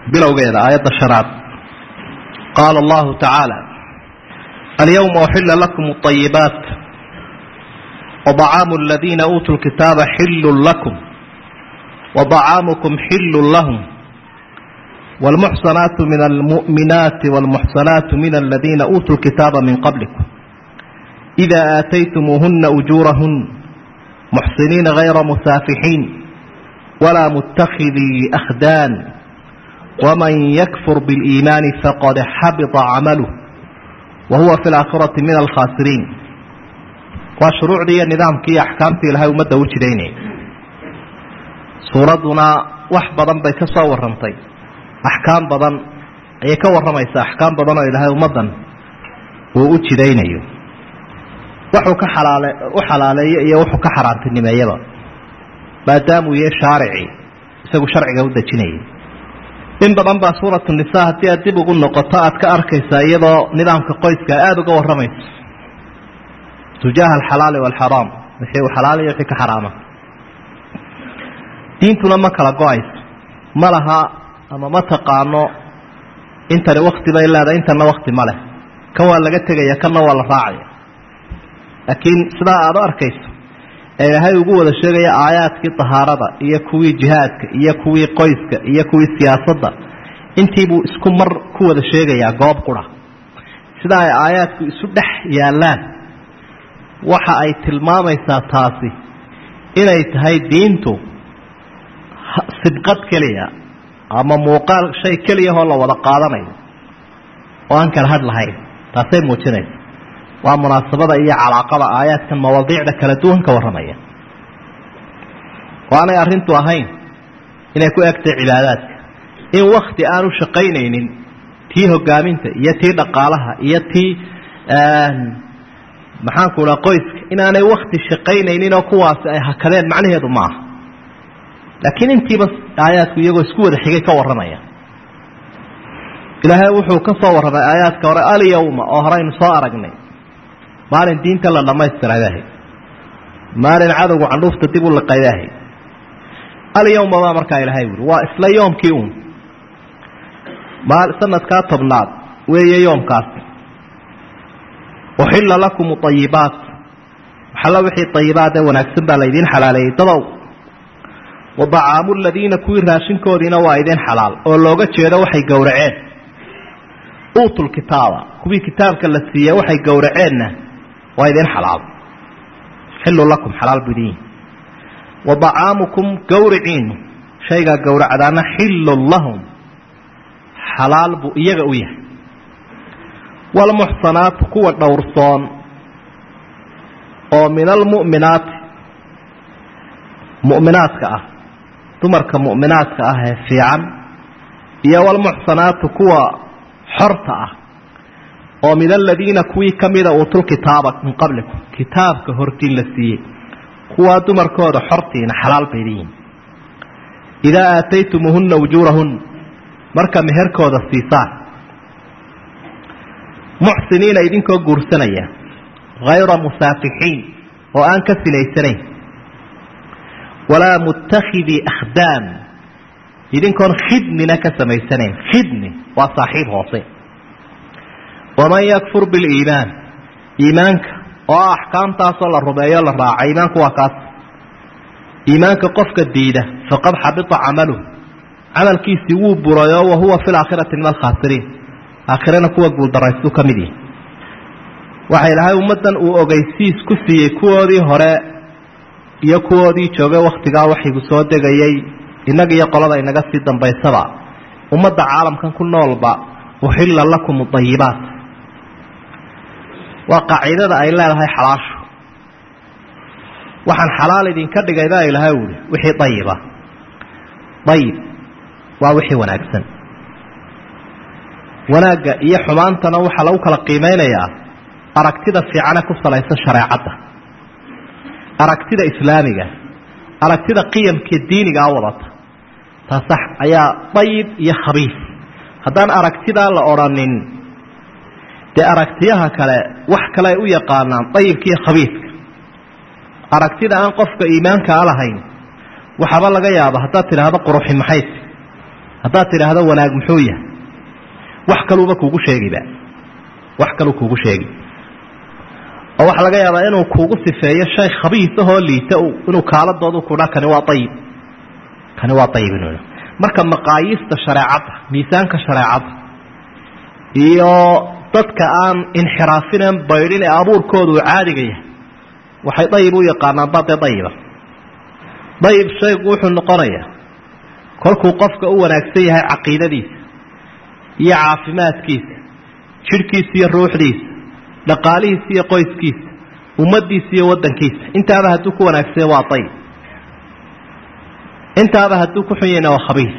bilowgeeda aayadda shanaad qaala allahu tacaala alyawma uxila lakum اطayibaat وطcaamu اladiina uutuu lkitaaba xillu lakum وطcaamukum xillu lahm wاlmuxsanaatu min almuؤminaati wاlmuxsanaatu min aladiina uutuu lkitaaba min qablikum إida aataytumuuhuna ujuurahun muxsiniina غayra musaafixiin walaa mutakidii akhdaan wman yakfur biاliimaani faqad xabita camaluh wa huwa fi laakhirati min alkhaasiriin waa shuruucdii iyo nidaamkii iyo axkaamtii ilahay ummadda u jidaynaya suuradduna wax badan bay ka soo warrantay axkaam badan ayay ka warramaysaa axkaam badan oo ilaahay ummaddan uu u jidaynayo wuxuu ka xalaale u xalaaleeyo iyo wuxuu ka xaaraantinimeeyaba maadaamuu yahay shaaricii isagu sharciga u dejinayay in badan baa suuratu nisa haddii aad dib ugu noqoto aad ka arkaysaa iyadoo nidaamka qoyska aada uga warramayso tujaaha alxalaali waalxaraam wixii uu xalaal iyo wixii ka xaraama diintuna ma kala go-ayso ma laha ama ma taqaano intani wakti bay leedahay intana wakti ma leh kan waa laga tegaya kanna waa la raacaya laakiin sidaa aada u arkayso ee ilaahay ugu wada sheegaya aayaadkii tahaarada iyo kuwii jihaadka iyo kuwii qoyska iyo kuwii siyaasadda intiibuu isku mar ku wada sheegayaa goob qura sida ay aayaadku isu dhex yaallaan waxa ay tilmaamaysaa taasi inay tahay diintu sibqad keliya ama muuqaal shay keliyahoo la wada qaadanayo oo aan kala had lahayn taasay muujinaysa waa munaasabada iyo calaaqada aayaadkan mawaadiicda kala duwan ka warramaya oo aanay arrintu ahayn inay ku egtay cibaadaadka in wakti aanu shaqaynaynin tii hogaaminta iyo tii dhaqaalaha iyo tii maxaanku dhaa qoyska inaanay wakti shaqaynaynin oo kuwaasi ay hakadeen macnaheedu ma aha laakiin intiiba aayaadku iyagoo isku wada xigay ka warramaya ilaahay wuxuu ka soo warramay aayaadka hore alyawma oo horeynu soo aragnay maalin diinta la dhammaystirayahay maalin cadowgu candhuufta dib u liqayahay alyawma baa markaa ilaahay wuri waa isla yoomkii uun sanadkaa tobnaad weeye yoomkaasi uxilla lakum ayibaat waxalla wixii ayibaat ee wanaagsan baa laydiin xalaaleeyey dadow wa dacaamu ladiina kuwii raashinkoodiina waa idin xalaal oo looga jeedo waxay gowraceen uutul kitaaba kuwii kitaabka la siiye waxay gowraceenna waa idin xalaal xillu lakum xalaal buu idin yihi wa dacaamukum gawriciinu shaygaa gowracdaana xillun lahum xalaal buu iyaga u yahay waalmuxsanaatu kuwa dhowrsoon oo min almu'minaati mu'minaadka ah dumarka mu'minaadka ah ee fiican iyo waalmuxsanaatu kuwa xorta ah oo min aladiina kuwii ka mida uutul kitaaba min qablikum kitaabka hortiin la siiyey kuwaa dumarkooda xortiina xalaal bay leeyihin idaa aataytumuuhunna ujuurahun marka meherkooda siisaan muxsiniina idinkoo guursanaya hayra musaafixiin oo aan ka sinaysanayn walaa muttakhidii akhdaam idinkoon khidmina ka samaysanayn khidmi waa saaxiib hoose waman yakfur biliimaan iimaanka oo ah axkaamtaasoo la rumeeyo la raaca iimaanku waa kaas iimaanka qofka diida faqad xabita camaluh camalkiisii wuu burayo wa huwa fi laakhirati min alkhaasiriin aakhirana kuwa guuldaraystu ka mid yihi waxa ilaahay ummaddan uu ogeysiis ku siiyey kuwoodii hore iyo kuwoodii joogay wakhtigaa waxigu soo degayay innaga iyo qolada inaga sii dambaysaba ummadda caalamkan ku noolba uxilla lakum ayibaat waa qaacidada ay leedahay xalaashu waxaan xalaal idinka dhigay baa ilaahay uhi wixii ayiba ayib waa wixii wanaagsan wanaagga iyo xumaantana waxaa lagu kala qiimeynayaa aragtida fiicane ku salaysan shareecadda aragtida islaamiga aragtida qiyamka diinigaa wadata taasax ayaa dayib iyo khabiis haddaan aragtidaa la odrhanin dee aragtiyaha kale wax kale ay u yaqaanaan dayibka iyo khabiiska aragtida aan qofka iimaankaa lahayn waxaaba laga yaaba haddaad tidhaahdo quruxi maxaysi haddaad tidhaahdo wanaag muxuu yahay wax kaluuba kuugu sheegiba wax kaluu kuugu sheegi oo waxaa laga yaabaa inuu kuugu sifeeyo shay khabiisahoo liita inuu kaaladoodu kudha kani waa ayib kani waa ayib inu marka maqaayiista shareecadda miisaanka shareecadda iyo dadka aan inxiraafinen baydhin ee abuurkooda uu caadiga yahay waxay dayib u yaqaanaan baa dee dayiba dayib shaygu wuxuu noqonayaa kolkuu qofka u wanaagsan yahay caqiidadiisa iyo caafimaadkiisa jidhkiisa iyo ruuxdiisa dhaqaalihiisa iyo qoyskiisa ummaddiisa iyo waddankiisa intaaba hadduu ku wanaagsanya waa dayib intaaba hadduu ku xun yahayna waa khabiis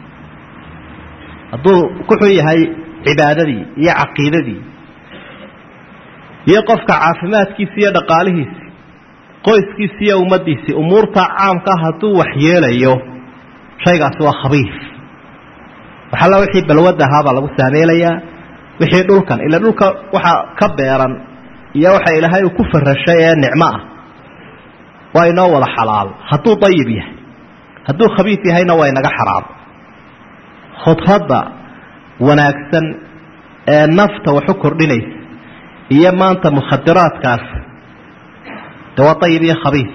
hadduu ku xun yahay cibaadadii iyo caqiidadii iyo qofka caafimaadkiisa iyo dhaqaalihiisi qoyskiisi iyo ummaddiisii umuurta caamkaa hadduu waxyeelayo shaygaasi waa khabiis waxalla wixii balwad ahaabaa lagu saameelayaa wixii dhulkan ila dhulka waxaa ka beeran iyo waxa ilaahay uu ku farashay ee nicmo ah waa inoo wada xalaal hadduu dayib yahay hadduu khabiis yahayna waa inaga xaraam khudradda wanaagsan ee nafta waxu kordhinaysa iyo maanta mukhadiraadkaas de waa dayib iyo khabiis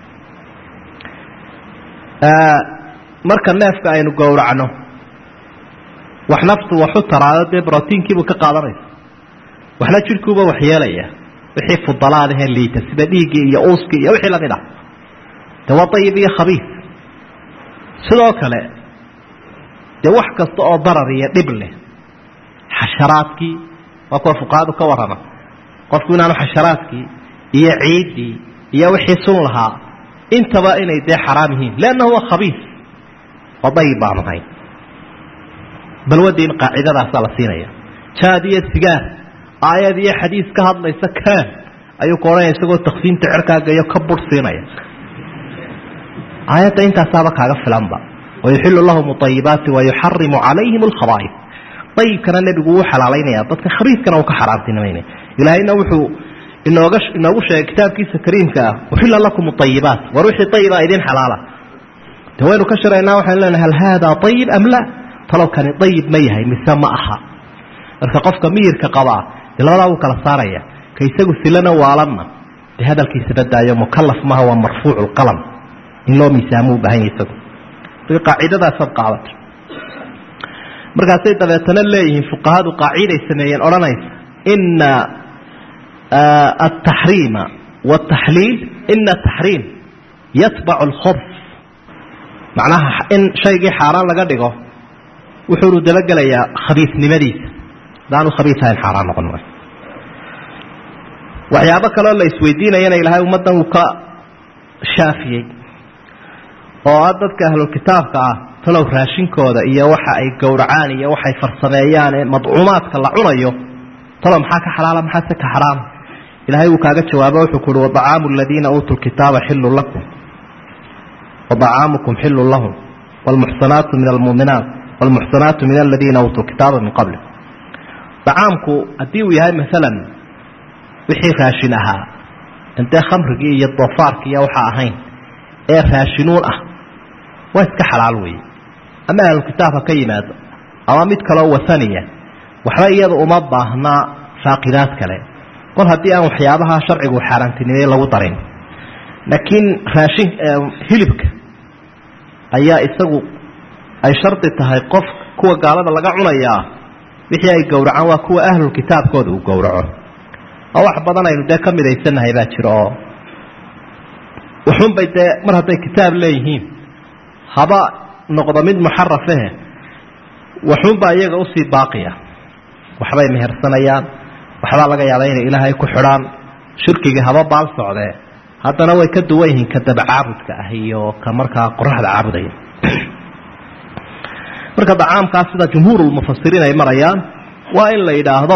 marka neefka aynu gowracno wax naftu waxu taraado dee brotiinkiibuu ka qaadanaysa waxna jidhkuuba waxyeelaya wixii fudalaadahee liita sida dhiiggii iyo uuskii iyo wixii lamid ah de waa dayib iyo khabiis sidoo kale dee wax kasta oo darar iyo dhib leh xasharaadkii waa kuwa fuqahadu ka warrama qofku inaanu xasharaadkii iyo ciiddii iyo wixii sun lahaa intaba inay dee xaraam yihiin leannahu waa khabiis oo dayib baanu ahayn balwadiin qaacidadaasaa la siinaya jaad iyo sigaar aayad iyo xadiis ka hadlaysa kaan ayuu ku odhanaya isagoo takfiinta cerkaaga ka bur siinaya aayadda intaasaaba kaaga filanba wayuxilu lahum ayibaati wayuxarimu calayhim alkhabaaif ayibkana nebigu wuu xalaalaynaya dadka khabiiskana uu ka xaraamtinimaynaya ilaahayna wuxuu inooga inoogu sheegay kitaabkiisa kariimka ah uxila lakum ayibaat war wixii ayiba idin xalaala de waynu ka shiraynaa waxaynu leenahay hal haadaa ayib am la talow kani ayib ma yahay mise ma aha marka qofka miyirka qabaa dee labadaa wuu kala saaraya ka isagu silana waalanna dee hadalkiisa badaayo mukalaf maha waa marfuucu lqalam in loo miisaamo u baahan yahy isagu qaacidadaasaad qaadata markaasay dabeetana leeyihiin fuqahadu qaaciday sameeyeen odhanaysa ina ataxriima wataxliil ina taxriim yatbacu alkhobs macnaha in shaygii xaaraan laga dhigo wuxuunu dabagelayaa khabiisnimadiisa hadaanu khabiis ahayn xaaraan noqon maayo waxyaabo kaleo la isweydiinayana ilaahay ummaddan uu ka shaafiyey oo ah dadka ahlulkitaabka ah talow raashinkooda iyo waxa ay gowracaan iyo waxay farsameeyaan ee madcuumaadka la cunayo talow maxaa ka xalaala maxaase ka xaraama ilaahay wuu kaaga jawaabo wuxuu ku uhi wadacaamu aladiina uutuu lkitaaba xilun lakum wadacaamukum xilun lahum wlmuxsanaatu min almuuminaat wlmuxsanaatu min aladiina uutuu kitaaba min qabli dacaamku haddii uu yahay maalan wixii raashin ahaa intee khamrigii iyo doofaarkii iyo waxaa ahayn ee raashinuun ah waa iska xalaal weeye ama ahlukitaab ha ka yimaado ama mid kaloo wasaniya waxba iyada uma baahnaa faaqidaad kale kol haddii aan waxyaabaha sharcigu xaaraantinimey lagu darin laakiin raashin hilibka ayaa isagu ay shardi tahay qof kuwa gaalada laga cunayaa wixii ay gowracaan waa kuwa ahlulkitaabkooda uu gowraco oo wax badan aynu dee ka midaysannahay baa jira oo waxunbay dee mar hadday kitaab leeyihiin haba noqdo mid muxarafahe waxunbaa iyaga usii baaqiya waxbay mehersanayaan waxbaa laga yaabaa inay ilaahay ku xidhaan shirkigii haba baal socdee haddana way ka duwan yihiin ka daba caabudka ah iyo ka markaa qoraxda caabudaya marka dacaamkaas sida jumhuurulmufasiriin ay marayaan waa in la yidhaahdo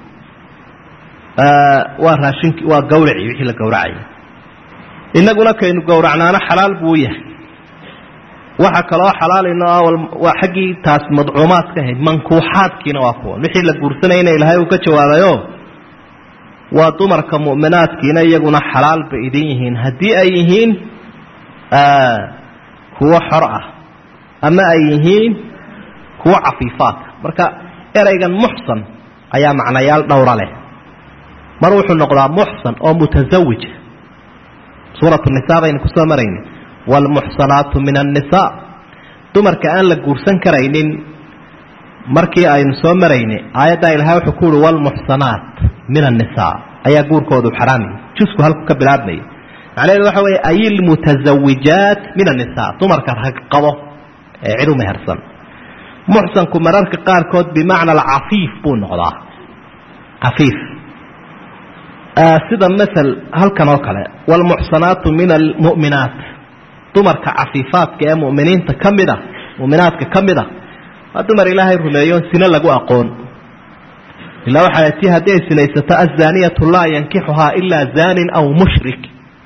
waa raashinki waa gawraci wixii la gowracaya inaguna kaynu gowracnaana xalaal buu yahay waxa kaloo xalaalayno waa xaggii taas madcuumaadka ahayd mankuuxaadkiina waa kuwan wixii la guursanayna ilaahay uu ka jawaabayo waa dumarka mu'minaadkiina iyaguna xalaal bay idin yihiin haddii ay yihiin kuwo xor ah ama ay yihiin kuwa cafiifaadka marka ereygan muxsan ayaa macnayaal dhowra leh mar wuxuu noqdaa muxsan oo mutasawija suuratu nisa baynu kusoo marayni waalmuxsanaatu min annisaa dumarka aan la guursan karaynin markii aynu soo marayni aayaddaa ilahay wuxuu ku uhi waalmuxsanaat min annisaa ayaa guurkoodu xaraami jusku halku ka bilaabmaya macnaheedu waxa weeye ay ilmutazawijaat min annisaa dumarka rag qabo ee cid u mehersan muxsanku mararka qaarkood bimacna alcafiif buu noqdaa cafiif sida masel halkan oo kale waalmuxsanaatu min almu'minaat dumarka cafiifaadka ee mu'miniinta ka mid a mu'minaadka ka mid a waa dumar ilaahay rumeeyo sino lagu aqoon ilaa waxaa ti haddii ay sinaysato azaaniyatu laa yankixuhaa ilaa zaanin aw mushrik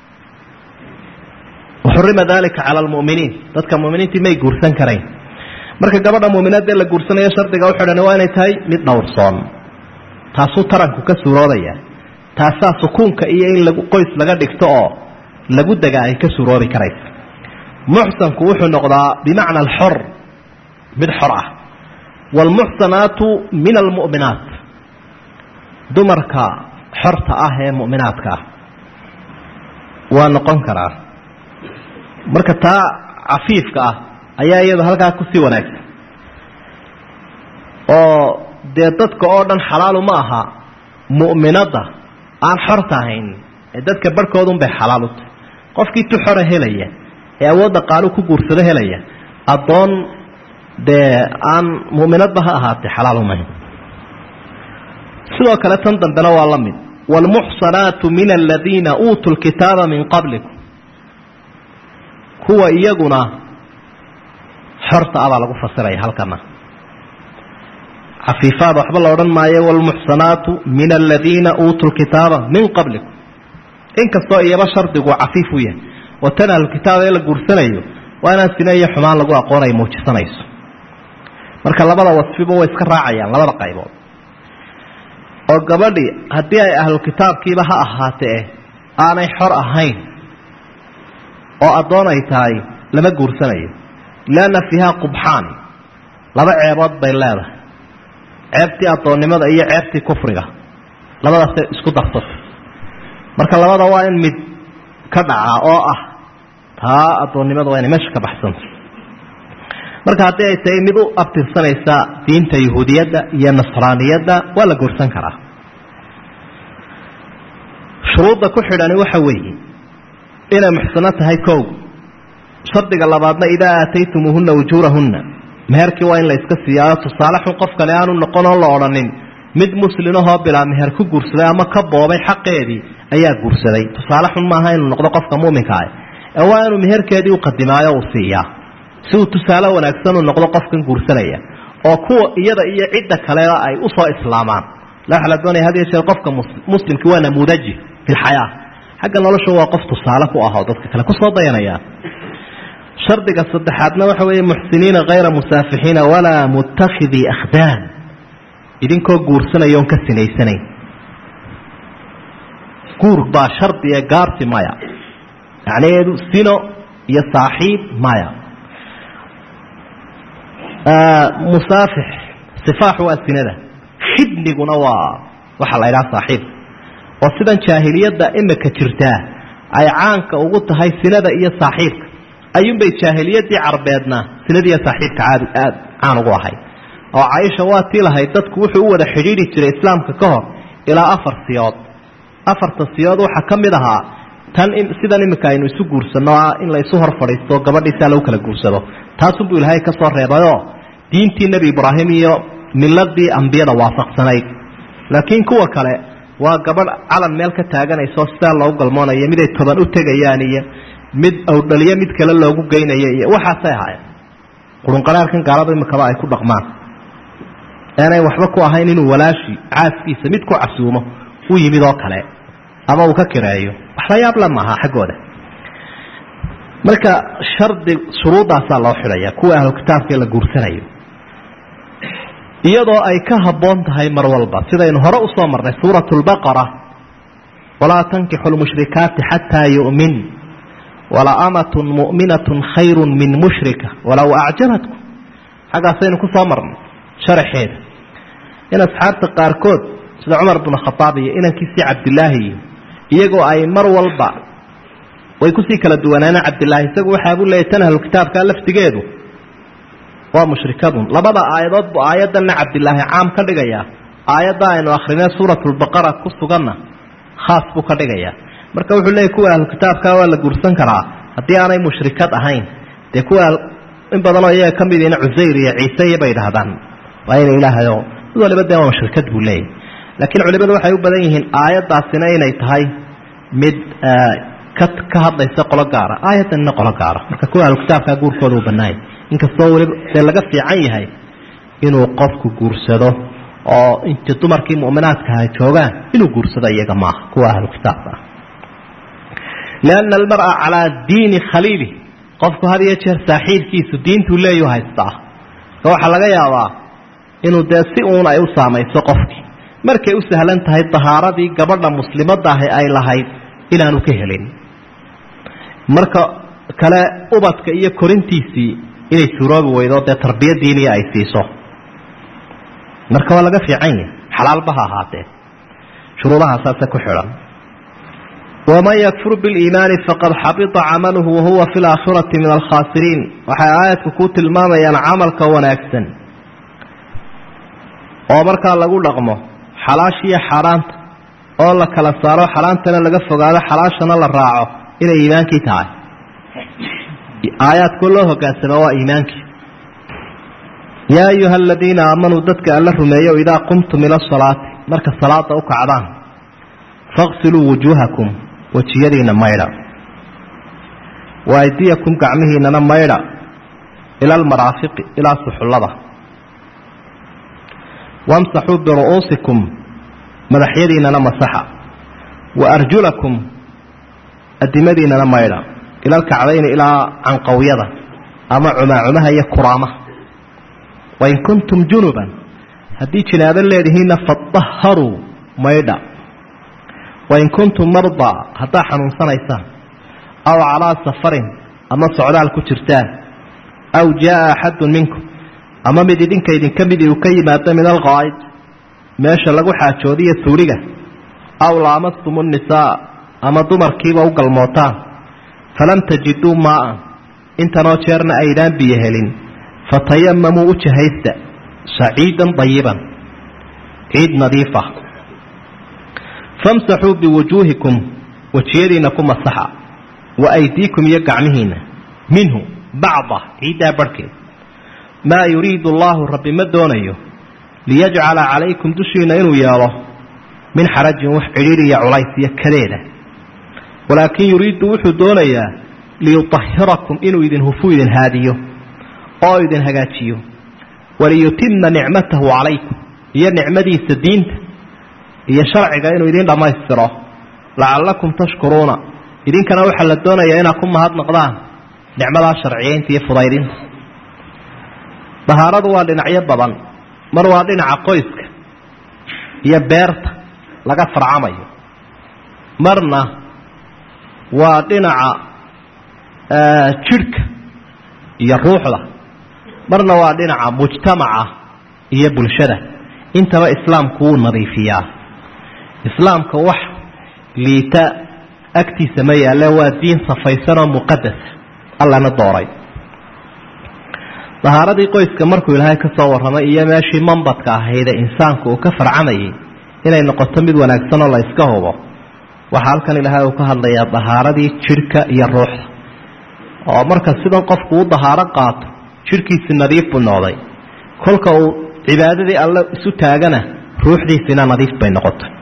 waxurima dalika cala almu'miniin dadka mu'miniintii may guursan karayn marka gabadha mu'minaadee la guursanayo shardiga u xidhan waa inay tahay mid dhowrsoon taasuu taranku ka suuroobaya taasaa sukuunka iyo in lagu qoys laga dhigto oo lagu dega ay ka suuroobi karaysa muxsanku wuxuu noqdaa bimacna alxor mid xor ah waalmuxsanaatu min almu'minaat dumarka xorta ah ee mu'minaadka ah waa noqon karaa marka taa cafiifka ah ayaa iyadu halkaa kusii wanaagsan oo dee dadka oo dhan xalaalu ma aha mu'minadda aan xorta ahayn ee dadka barhkoodunbay xalaal u tahay qofkii tu xora helaya ee awoodda qaalu ku guursado helaya addoon dee aan mu'minadba ha ahaatee xalaal umahayn sidoo kale tan dambena waa la mid waalmuxsanaatu min aladiina uutuu lkitaaba min qablikum kuwa iyaguna xorta ah baa lagu fasiraya halkana cafiifaad waxba la odhan maayo waalmuxsanaatu min aladiina uutuu lkitaaba min qablikum inkastoo iyaba shardigu cafiif u yahay oo tan ahlukitaaba ee la guursanayo waa inaan sine iyo xumaan lagu aqoon ay muujisanayso marka labada wasfiba way iska raacayaan labada qaybood oo gabadhi haddii ay ahlukitaabkiiba ha ahaatee aanay xor ahayn oo addoon ay tahay lama guursanayo lianna fiiha qubxaan laba ceebood bay leedahay ceebtii addoonnimada iyo ceebtii kufriga labadaasay isku darsatay marka labada waa in mid ka dhacaa oo ah taa addoonnimada waa inay meesha ka baxsanta marka haddii ay tahay mid u abtirsanaysa diinta yahuudiyadda iyo nasraaniyadda waa la guursan karaa shuruudda ku xidhani waxa weeye inay muxsano tahay kow shardiga labaadna idaa aataytumuuhunna ujuurahunna meherkii waa in la iska siiyaayo tusaale xun qof kale aanu noqon oo la odhanin mid muslimahoo bilaa meher ku guursaday ama ka boobay xaqeedii ayaa guursaday tusaale xun maaha inuu noqdo qofka muuminka ah ee waa inuu meherkeedii u qadimaayo uu siiyaa si uu tusaale wanaagsan uu noqdo qofkan guursanaya oo kuwa iyada iyo cidda kaleba ay usoo islaamaan la waxaa la doonaya had iyo jeer qofka muslimki waa namuudaji fi lxayaa xagga nolosha waa qof tusaale ku ahoo dadka kale kusoo dayanaya shardiga saddexaadna waxa weeye muxsiniina hayra musaafixiina walaa muttakhidii akhdaan idinkoo guursanaya oon ka sinaysanayn guur baa shardiga gaarsi maya macnaheedu sino iyo saaxiib maya musaafix sifaaxu waa sinada khidniguna waa waxaa la idhaha saaxiib oo sidan jaahiliyadda imika jirtaa ay caanka ugu tahay sinada iyo saaxiibka ayuunbay jaahiliyaddii carbeedna sinadiiyo saaxiibka caadi aad caan ugu ahay oo caaisha waa tii lahayd dadku wuxuu u wada xidhiidhi jiray islaamka ka hor ilaa afar siyood afarta siyood waxaa ka mid ahaa tan sidan imika aynu isu guursanno ah in la isu hor fadhiisto gabadhiisaa lagu kala guursado taasunbuu ilaahay ka soo reebayoo diintii nebi ibraahim iyo miladii ambiyada waafaqsanayd laakiin kuwa kale waa gabadh calan meel ka taaganayso sidaa loogu galmoonayo miday toban u tegayaan iyo mid awdhaliyo mid kale loogu geynayo iyo waxaasay ahaayeen qurunqaraarkan gaalada imikaba ay ku dhaqmaan aanay waxba ku ahayn inuu walaashi caaskiisa mid ku casuumo u yimid oo kale ama uu ka kireeyo wax la yaab la maaha xaggooda marka shardi shuruuddaasaa loo xidhaya kuwa ahlu kitaabka la guursanayo iyadoo ay ka habboon tahay mar walba sidaynu hore usoo marnay suuratu lbaqara walaa tankixu lmushrikaati xataa yu'min wala amatun mu'minatun khayru min mushrika walow acjabatkum xaggaasaynu ku soo marnay sharaxeeda in asxaabta qaarkood sida cumar binu khadaab iyo inankiisii cabdilaahi iyo iyagoo ay mar walba way kusii kala duwanaaneen cabdilaahi isagu waxaabuu leeyay tan ahlu kitaabka laftigeedu waa mushrikadun labada aayadood buu aayaddanna cabdilaahi caam ka dhigayaa aayadda aynu akrinee suuratulbaqara ku suganna khaas buu ka dhigayaa marka wuxuu leeyay kuwa ahlu kitaabka waa la guursan karaa haddii aanay mushrikad ahayn dee kuwa in badanoo iyaga ka mid ina cusayr iyo ciise iyo bay idhahdaan waa ina ilaahayo mid waliba dee waa mushrikad buu leeyahy laakiin culimadu waxay u badan yihiin aayaddaasina inay tahay mid ka ka hadlaysa qolo gaara aayaddanina qolo gaara marka kuwa ahlu kitaabka guurkooda u banaayay inkastoo weliba dee laga fiican yahay inuu qofku guursado oo intii dumarkii mu'minaadka ay joogaan inuu guursado iyaga maaha kuwa ahlu kitaabka ah lianna almar'a calaa diini khaliili qofku had iyo jeer saaxiibkiisu diintuu leeyu haystaa marka waxaa laga yaabaa inuu dee si uun ay u saamayso qofkii markay u sahlan tahay dahaaradii gabadha muslimadda ahi ay lahayd inaanu ka helin marka kale ubadka iyo korintiisii inay suuroobi weydo dee tarbiyadiiniya ay siiso marka waa laga fiican yahay xalaalba ha ahaatee shuruudahaasaase ku xidhan waman yakfur biliimaani faqad xabita camaluhu wahuwa fi laakhirati min alkhaasiriin waxay aayadku ku tilmaamayaan camalka wanaagsan oo markaa lagu dhaqmo xalaashiiyo xaaraanta oo la kala saaro xaaraantana laga fogaado xalaashana la raaco inay iimaankii tahay aayaadkoo loo hogaansama waa iimaankii yaa ayuha aladiina aamanuu dadka alla rumeeyo idaa qumtum ila asalaati marka salaada u kacdaan faqsiluu wujuuhakum wejiyadiina maydha wa aydiyakum gacmihiinana maydha ila almaraafiqi ilaa suxullada wamsaxuu biru'uusikum madaxyadiinana masaxa wa arjulakum adimadiinana maydha ila alkacdayni ilaa canqawyada ama cumaacumaha iyo kuraamaha wain kuntum junuban haddii jinaabo leedihiinna fadaharuu maydha wain kuntum mardaa haddaa xanuunsanaysaan aw calaa safarin ama socdaal ku jirtaan aw jaaa axadun minkum ama mid idinka idinka midii uu ka yimaado min alqaa'id meesha lagu xaajoodiyo suuliga aw laamastum nnisaa ama dumarkiiba u galmootaan falam tajiduu maa'an intanoo jeerna aydaan biyo helin fatayamamuu u jahaysta saciidan dayiban ciid nadiifa famsaxuu biwujuuhikum wejiyadiinna ku masaxa wa aydiikum iyo gacmihiinna minhu bacda ciiddaa barhkeed maa yuriidu allaahu rabbi ma doonayo liyajcala calaykum dushiinna inuu yeelo min xarajin wax cidhiiriya culays iyo kadeeda walaakin yuriidu wuxuu doonayaa liyutahirakum inuu idin hufu idin haadiyo oo idin hagaajiyo waliyutima nicmatahu calaykum iyo nicmadiisa diinta iyo sharciga inuu idin dhammaystiro lacallakum tashkuruuna idinkana waxaa la doonayaa inaad ku mahadnaqdaan nicmadaa sharciyeynta iyo fudaydinta dahaaradu waa dhinacyo badan mar waa dhinaca qoyska iyo beerta laga farcamayo marna waa dhinaca jidhka iyo ruuxda marna waa dhinaca mujtamaca iyo bulshada intaba islaamku wuu nadiifiyaa islaamka wax liita agtiisa ma yaalle waa diin safaysan oo muqadasa allana dooray dahaaradii qoyska markuu ilaahay ka soo warramay iyo meeshii mambadka ahaydee insaanku uu ka farcamayay inay noqoto mid wanaagsan oo la iska hubo waxaa halkan ilaahay uu ka hadlayaa dahaaradii jidhka iyo ruuxda oo marka sidan qofku u dahaaro qaato jidhkiisi nadiif buu noqday kolka uu cibaadadii alle isu taagana ruuxdiisina nadiif bay noqotay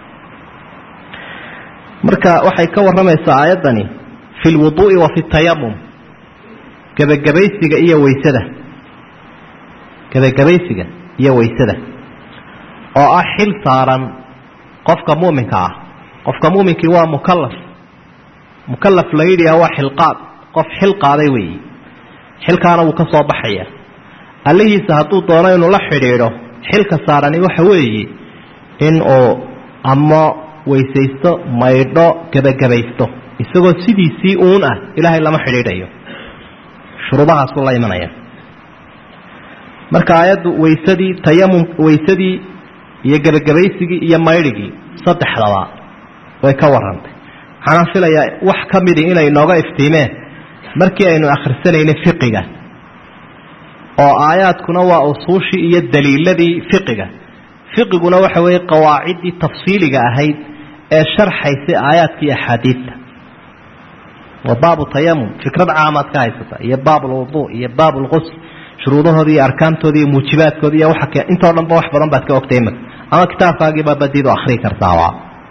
marka waxay ka warramaysaa aayaddani fi lwuduu'i wa fi tayamum gebagabaysiga iyo weysada gebagabaysiga iyo weysada oo ah xil saaran qofka muuminka ah qofka muuminkii waa mukalaf mukalaf la yidhi waa xilqaad qof xil qaaday weeyi xilkaana wuu ka soo baxaya allihiisa hadduu doono inuu la xidhiidho xilka saarani waxa weeye in uu ama weysaysto maydho gebagabaysto isagoo sidiisii uun ah ilaahay lama xidhiidhayo shuruudahaasuu la imanaya marka aayaddu waysadii tayamum waysadii iyo gebagabaysigii iyo maydhigii saddexdaba way ka warrantay waxaanaan filayaa wax ka midi inay nooga iftiimeen markii aynu akhrisanaynay fiqiga oo aayaadkuna waa usuushii iyo daliiladii fiqiga fiqiguna waxa weeye qawaaciddii tafsiiliga ahayd ee sharxaysay aayaadka iyo axaadiidta waa baabu tayamum fikrad caamaad ka haysata iyo baab alwuduu iyo baab alqusl shuruudahoodii iyo arkaantooda iyo muujibaadkooda iyo waa intoo dhan ba wax badan baad ka ogtay imika ama kitaabkaagiibaa badiid oo akhrii kartaaba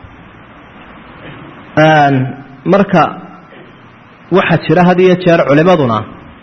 marka waxaa jira had iyo jeer culimaduna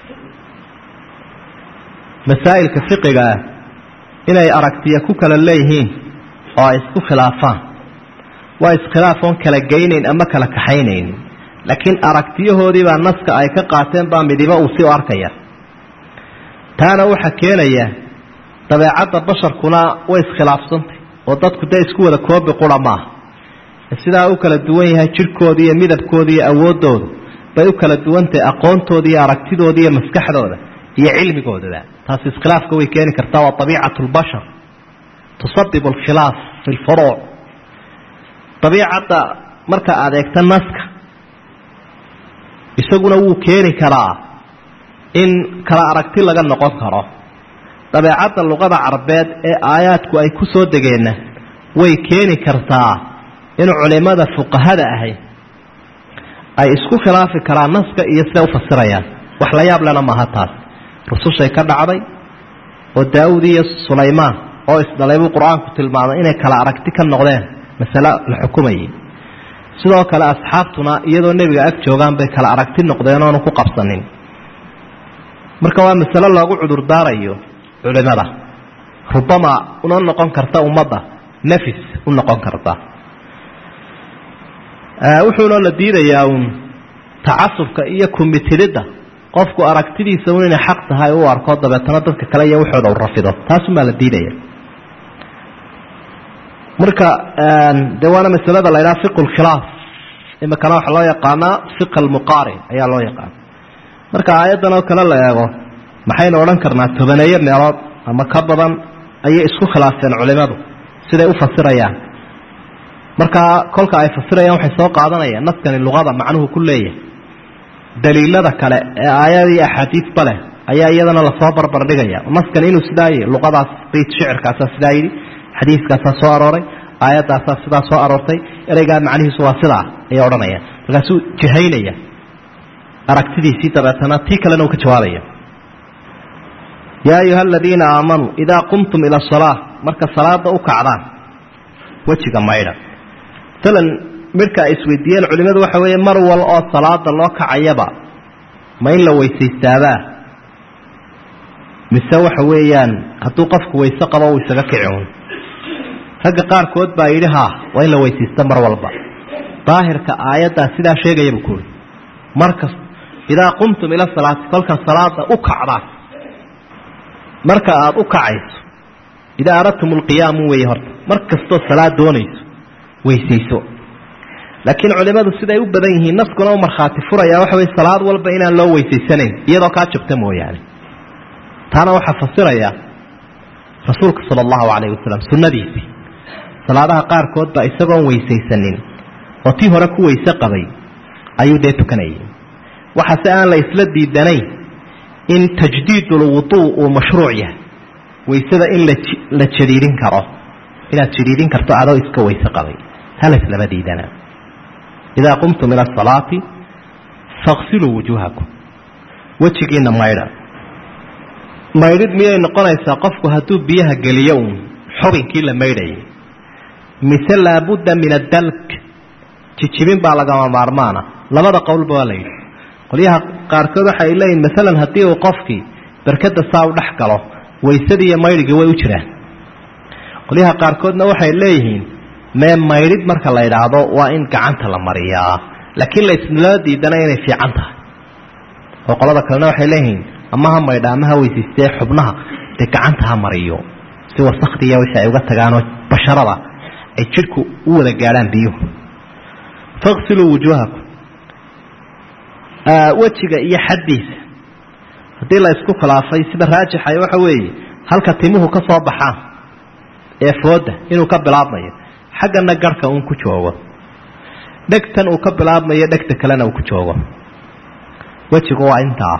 masaa'ilka fiqiga ah inay aragtiya ku kala leeyihiin oo ay isku khilaafaan waa iskhilaaf oon kala geynayn ama kala kaxaynaynin laakiin aragtiyahoodiibaa naska ay ka qaateen baa midiba uu si u arkaya taana waxaa keenaya dabeecadda basharkuna way iskhilaafsantay oo dadku dee isku wada koobi qura maaha sidaa u kala duwan yahay jidhkooda iyo midabkooda iyo awooddooda bay u kala duwantahay aqoontooda iyo aragtidooda iyo maskaxdooda iyo cilmigoodaba taasi iskhilaafka way keeni kartaa waa abiicatu lbashar tusabibu alkhilaaf fi lfuruuc dabiicadda marka aad eegta naska isaguna wuu keeni karaa in kala aragti laga noqon karo dabeecadda luqada carabeed ee aayaadku ay ku soo degeenna way keeni kartaa in culimada fuqahada ahay ay isku khilaafi karaan naska iyo siday u fasirayaan wax la yaab lena maaha taas rusushay ka dhacday oo daawud iyo sulaymaan oo isdhalay buu qur-aanku tilmaamay inay kala aragti ka noqdeen masale la xukumayay sidoo kale asxaabtuna iyadoo nebiga ag joogaan bay kala aragti noqdeen oonu ku qabsanin marka waa masale loogu cudurdaarayo culimada rubama una noqon karta ummadda nafis u noqon karta wuxuuna la diidayaa uun tacasubka iyo kumitididda qofku aragtidiisa un inay xaq tahay u arko dabeetana dadka kale iyo waxooda u rafido taasumaa la diidaya marka de waana masalada la ydhaha fiqu lkhilaaf imikana waxaa loo yaqaanaa fiq almuqaarin ayaa loo yaqaana marka aayaddan oo kale la eego maxaynu odhan karnaa tobaneeyo meelood ama ka badan ayay isku khilaafeen culimadu siday u fasirayaan markaa kolka ay fasirayaan waxay soo qaadanayaan naskani luqada macnuhu ku leeyahay daliilada kale ee aayadii axaadiisba leh ayaa iyadana lasoo barbardhigaya naskani inuu sidaa yihi luqadaas bayt shicirkaasaa sidaa yidhi xadiiskaasaa soo arooray aayaddaasaa sidaa soo aroortay ereygaa macnihiisu waa sidaa ayay odhanayaan markaasuu jihaynaya aragtidiisii dabeetana tii kalena uu ka jawaabaya yaa ayuha aladiina aamanuu idaa qumtum ila asalaa marka salaada u kacdaan wejiga maydha masalan midhka ay isweydiiyeen culimmadu waxa weeye mar wal oo salaada loo kacayaba ma in la weysaystaabaa mise waxa weeyaan hadduu qofku weyse qabo uu isaga kici un ragga qaarkood baa yidhi haa waa in la weysaysta mar walba daahirka aayaddaa sidaa sheegaya buu kuuri markas idaa qumtum ila salaati kolka salaada u kacdaan marka aada u kacayso idaa aradtum alqiyaamu weeye horta mar kastoo salaad doonayso weysayso laakiin culimadu siday u badan yihiin naskuna u markhaati furaya waxa weye salaad walba inaan loo weysaysanayn iyadoo kaa jabta mooyaane taana waxaa fasiraya rasuulka sala allahu calayhi wasalam sunnadiisii salaadaha qaarkood baa isagoon weysaysanin oo tii hore ku weyse qabay ayuu dee tukanayay waxaase aan la isla diidanayn in tajdiidulwuduu uu mashruuc yahay weysada in la jadiidin karo inaad jadiidin karto adoo iska weyse qabay hala islama diidana idaa qumtum ila asalaati faqsiluu wujuuhakum wejigiina maydha maydhid miyay noqonaysaa qofku hadduu biyaha geliyo uun xubinkii la maydhayay mise laabudda min adalk jijibin baa lagama maarmaana labada qowlba waa la yidhi qolyaha qaarkood waxa ay leeyihin maalan haddii uu qofkii berkada saa u dhex galo waysadii iyo maydhigii way u jiraan qolyaha qaarkoodna waxay leeyihiin mee maydhid marka la idhaahdo waa in gacanta la mariyaa laakiin la isnala diidana inay fiican tahay oo qolada kalena waxay leeyihiin ama ha maydha ama ha weysaystee xubnaha dee gacanta ha mariyo si wasakdiiya wixii ay uga tagaanoo basharada ay jidhku u wada gaadhaan biyuhu faqsiluu wujuuhakum wejiga iyo xaddiisa haddii la isku khilaafay sida raajixay waxa weeye halka timuhu ka soo baxaan ee fooda inuu ka bilaabmayo xaggana garhka uun ku joogo dhegtan uu ka bilaabmayo dhegta kalena uu ku joogo wejigu waa intaa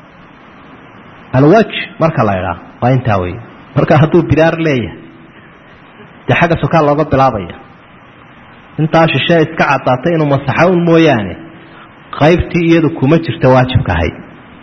alwaj marka la idhaa waa intaa wey marka hadduu bidaar leeyahay dee xagga sokaa looga bilaabaya intaa shishee iska caddaatay inuu masaxo un mooyaane qaybtii iyadu kuma jirta waajibkahay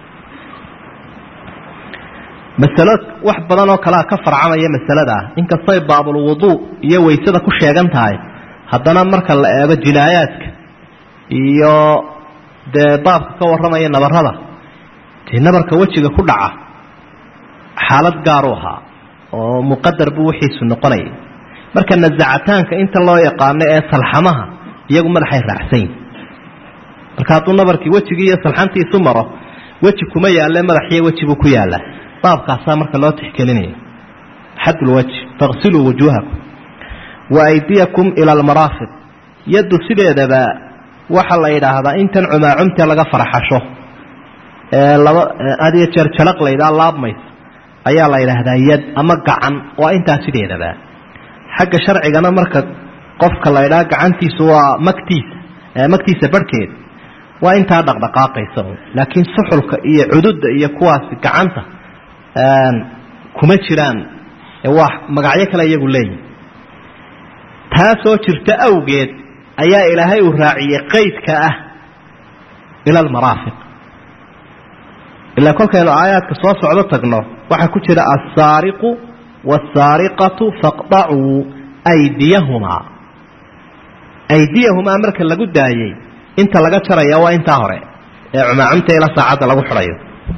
masalo wax badan oo kalea ka farcamaya masaladaa inkastoy baabulwuduu iyo waysada ku sheegan tahay haddana marka la eego jinaayaadka iyo dee baabka ka warramaya nabarada dee nabarka wejiga ku dhaca xaalad gaaru ahaa oo muqadar buu wixiisu noqonayay marka nasacataanka inta loo yaqaano ee salxamaha iyagu madaxay raacsanyin marka hadduu nabarkii wejigii iyo salxantiisu maro weji kuma yaalle madaxiyo weji buu ku yaallaa baabkaasaa marka loo tixgelinaya xadulwaj faqsiluu wujuuhakum wa aydiyakum ila almaraafiq yaddu sideedaba waxaa la yidhaahdaa intan cumaacumtee laga farxasho ee laba adiyo jeer jalaq laydhaa laabmaysa ayaa la yidhaahdaa yad ama gacan waa intaa sideedaba xagga sharcigana marka qofka la ydhaa gacantiisu waa magtiisa magtiisa barhkeeda waa intaa dhaqdhaqaaqaysa laakiin suxulka iyo cududda iyo kuwaasi gacanta kuma jiraan waa magacyo kale iyagu leeyihi taasoo jirta awgeed ayaa ilaahay uu raaciyey qaydka ah ila almaraafiq ilaa kolkaynu aayaadka soo socdo tagno waxaa ku jira alsaariqu wasaariqatu faqdacuu aydiyahumaa aydiyahumaa marka lagu daayey inta laga jaraya waa intaa hore ee cumaacumta ila saacadda lagu xidhayo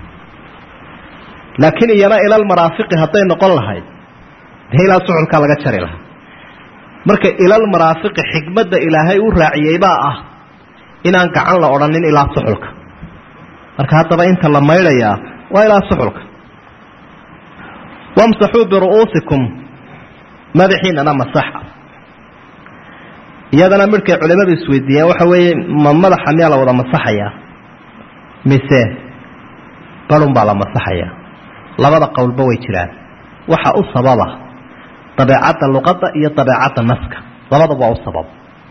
laakiin iyana ilalmaraafiqi hadday noqon lahayd dee ilaa suxulkaa laga jari lahaa marka ilalmaraafiqi xikmadda ilaahay u raaciyey baa ah inaan gacan la odhanin ilaa suxulka marka haddaba inta la maydhayaa waa ilaa suxulka wamsaxuu biru'uusikum madaxiinana masaxa iyadana midhkay culimmadu isweydiiyaan waxa weeye ma madaxa miyaa la wada masaxayaa mise barun baa la masaxayaa labada qowlba way jiraan waxa u sababa dabeecadda luqadda iyo dabeecadda naska labadaba waa u sabab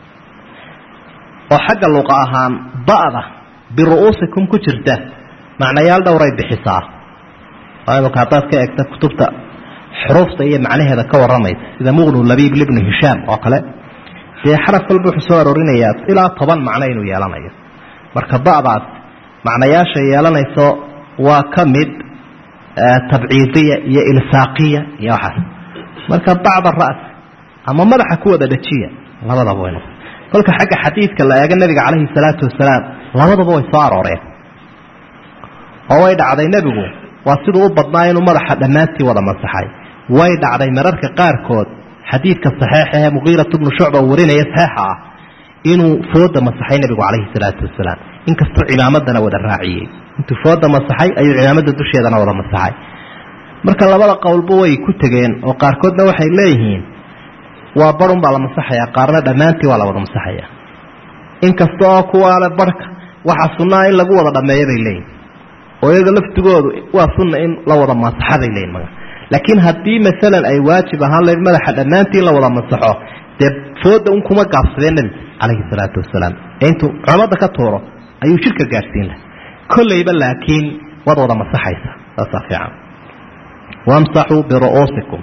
oo xagga luqa ahaan ba'da biru'uusikum ku jirta macnayaal dhowray bixisaa imaka haddaad ka eegta kutubta xuruufta iyo macnaheeda ka warramaysa sida muqnu labiib libnu hishaam oo kale dee xaraf walba wuxuu soo aroorinayaa ilaa toban macno inuu yeelanayo marka ba'daas macnayaasha yeelanayso waa ka mid tabciidiya iyo ilsaaqiya iyo waxaas marka bacda ra'si ama madaxa ku wada dhajiya labadaba way noqon kolka xagga xadiidka la eego nebiga calayhi salaatu wasalaam labadaba way soo arooreen oo way dhacday nebigu waa siduu u badnaa inuu madaxa dhammaantii wada masaxay way dhacday mararka qaarkood xadiidka saxeixa ee muqiirat bnu shucba uu warinaya saxeixa ah inuu fooda masaxay nebigu calayhi salaatu wasalaam inkastuu cimaamadana wada raaciyey intuu fooda masaxay ayuu cimaamada dusheedana wada masaxay marka labada qowlba way ku tegeen oo qaarkoodna waxay leeyihiin waa barun baa la masaxayaa qaarna dhammaantii waa la wada masaxaya inkasta oo kuwaale barhka waxaa sunnaa in lagu wada dhammeeyo bay leeyihin oo iyaga laftigoodu waa sunna in la wada masaxa bay leeyihin maga laakiin haddii maalan ay waajib ahaan layd madaxa dhammaantii in la wada masaxo dee fooda un kuma gaabsadeen nebigu calayhi salaatu wasalaam ee intuu culamada ka tuuro ayuu jidhka gaadhsiin laha kollayba laakiin waad wada masaxaysa saasaa fiican wamsaxuu biru'uusikum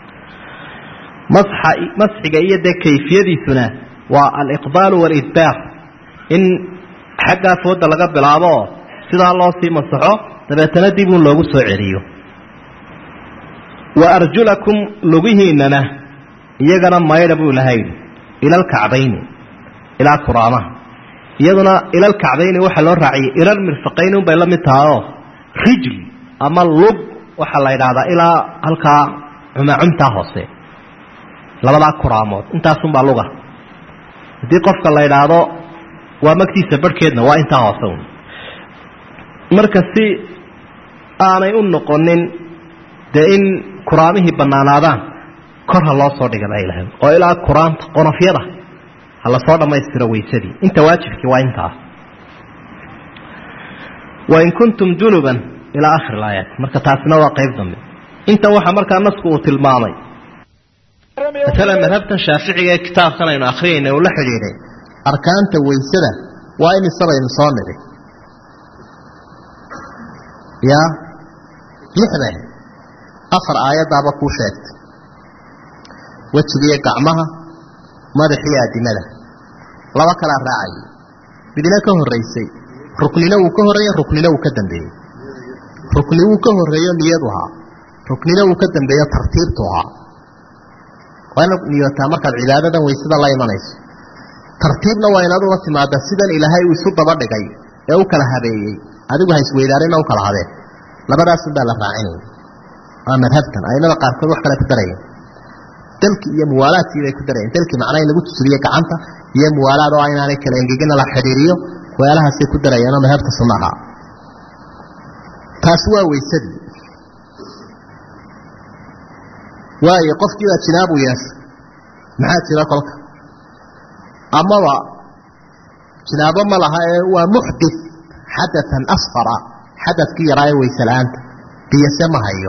masxa masxiga iyo dee kayfiyadiisuna waa aliqbaalu waalidbaar in xaggaa fooda laga bilaabo oo sidaa loo sii masaxo dabeetana dib uun loogu soo celiyo wa arjulakum lugihiinana iyagana maydha buu lahay ila alkacbayni ilaa kuraamaha iyaduna ila alkacbayni waxaa loo raaciyay ilal mirfaqayni unbay la mid tahaoo rijl ama lug waxaa la yidhaahdaa ilaa halkaa cumaacumtaa hoose labadaa kuraamood intaasunbaa luga haddii qofka la yidhaahdo waa magtiisa barhkeedna waa intaa hoose un marka si aanay u noqonin dee in kuraamihii bannaanaadaan kor ha loo soo dhiga baa ilahay oo ilaa kuraanta qonofyada ha lasoo dhammaystiro weysadii inta waajibkii waa intaas wain kuntum junuban ilaa akhir ilaayaat marka taasina waa qayb dambe intan waxaa markaa nasku uu tilmaamay maalan madhabtan shaaficiga ee kitaabkan aynu akhriyayna uu la xidhiidhay arkaanta waysada waa in isabaynu soo nidhi ya lixda afar aayaddaaba kuu sheegtay wejigiiyo gacmaha madaxiyo addimada laba kalaa raacayay midna ka horraysay ruknina wuu ka horreeye ruknina wuu ka dambeeyey rukni wuu ka horreeyo niyadu ahaa ruknina wuu ka dambeeyo tartiibtu ahaa waa inaad niyootaa markaad cibaadadan waysada la imanayso tartiibna waa inaad ula timaada sidan ilaahay uu isu daba dhigay ee u kala habeeyey adigu ha isweydaarina u kala habeen labadaasun baa la raacinaya waa madhabtan aimada qaarkood wax kale ku darayeen dalki iyo muwaalaadkii bay ku darayeen dalkii macnaa in lagu tusuliyo gacanta iyo muwaalaad oo inaanay kala engegina la xidhiiriyo weelahaasay ku darayeenoo madhabta sunnaha taasi waa weysadii waayo qofkii baa jinaabu yeeshay maxaa jira kolka amaba jinaabo ma laha ee waa muxdith xadaan asfara xadadkii yaraa ee weyse la-aanta biyase ma hayo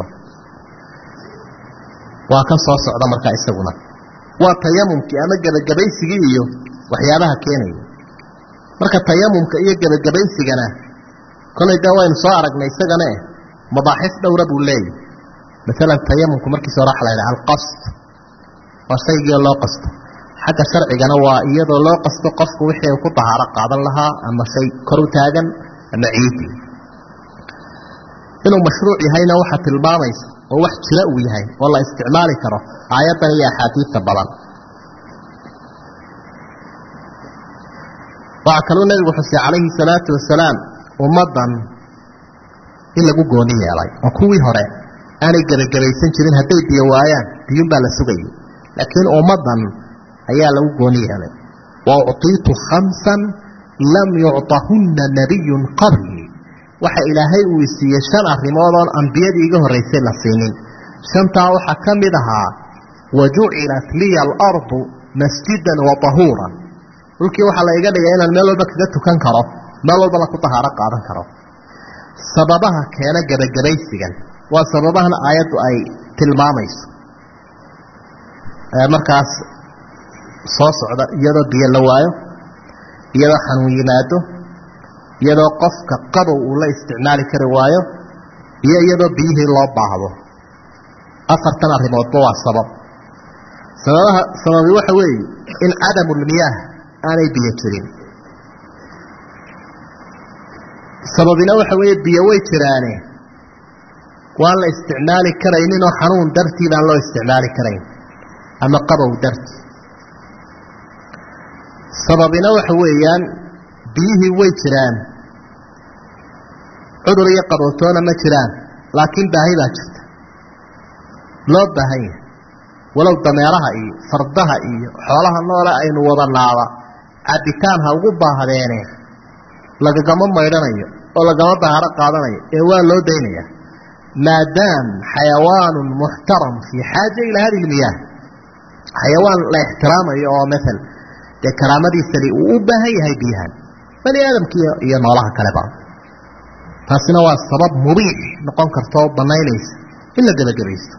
waa kan soo socda markaa isaguna waa tayamumkii ama gebagabaysigii iyo waxyaabaha keenaya marka tayamumka iyo gebagabaysigana kolay dee waynu soo aragnay isagana eh madaaxif dhowra buu leeyahy maalan tayamumku markiisa hore waxa la yidhaha alqasd waa shaygii loo qasto xagga sharcigana waa iyadoo loo qasto qofku wixii uu ku dahaaro qaadan lahaa ama shay kor u taagan ama ciidii inuu mashruuc yahayna waxaa tilmaamaysa oo wax jira uu yahay oo la isticmaali karo aayaddan iyo axaadiidta badan waxaa kaluu nebigu xusay calayhi salaatu wasalaam ummaddan in lagu gooni yeelay oo kuwii hore aanay gebagabaysan jirin hadday biyo waayaan biyuunbaa la sugayay laakiin ummaddan ayaa lagu gooni yeelay wa uctiitu khamsan lam yucطahunna nabiyun qabli waxa ilaahay uu isiiyey shan arrimood oon ambiyadii iga horraysay la siinin shantaa waxaa ka mid ahaa wa jucilat liya alardu masjidan wa tahuuran dhulkii waxaa la iga dhigay inaan meel walba kaga tukan karo meel walbana ku tahaaro qaadan karo sababaha keena gebagabaysigan waa sababahan aayaddu ay tilmaamayso markaas soo socda iyadoo biyo la waayo iyadoo xanuun yimaado iyadoo qofka qabow uu la isticmaali kari waayo iyo iyadoo biyihii loo baahdo afartan arrimoodba waa sabab sababaha sababi waxa weeye in cadamulmiyaah aanay biyo jirin sababina waxa weeye biyo way jiraane waan la isticmaali karayninoo xanuun dartii baan loo isticmaali karayn ama qabow dartii sababina waxa weeyaan biyihii way jiraan cudur iyo qabowtoona ma jiraan laakiin baahi baa jirta loo baahan yahay walow dameeraha iyo fardaha iyo xoolaha noole aynu wadanaaba cabitaan ha ugu baahdeene lagagama maydhanayo oo lagama daharo qaadanayo ee waa loo daynaya maadaam xayawaanu muxtaram fii xaaja ilaa hadi lmiyaah xayawaan la ixtiraamayo oo maal dee karaamadiisani uu u baahan yahay biyahan bani aadamka iyo noolaha kaleba taasina waa sabab mubiix noqon karta oo banaynaysa in la gebagabaysto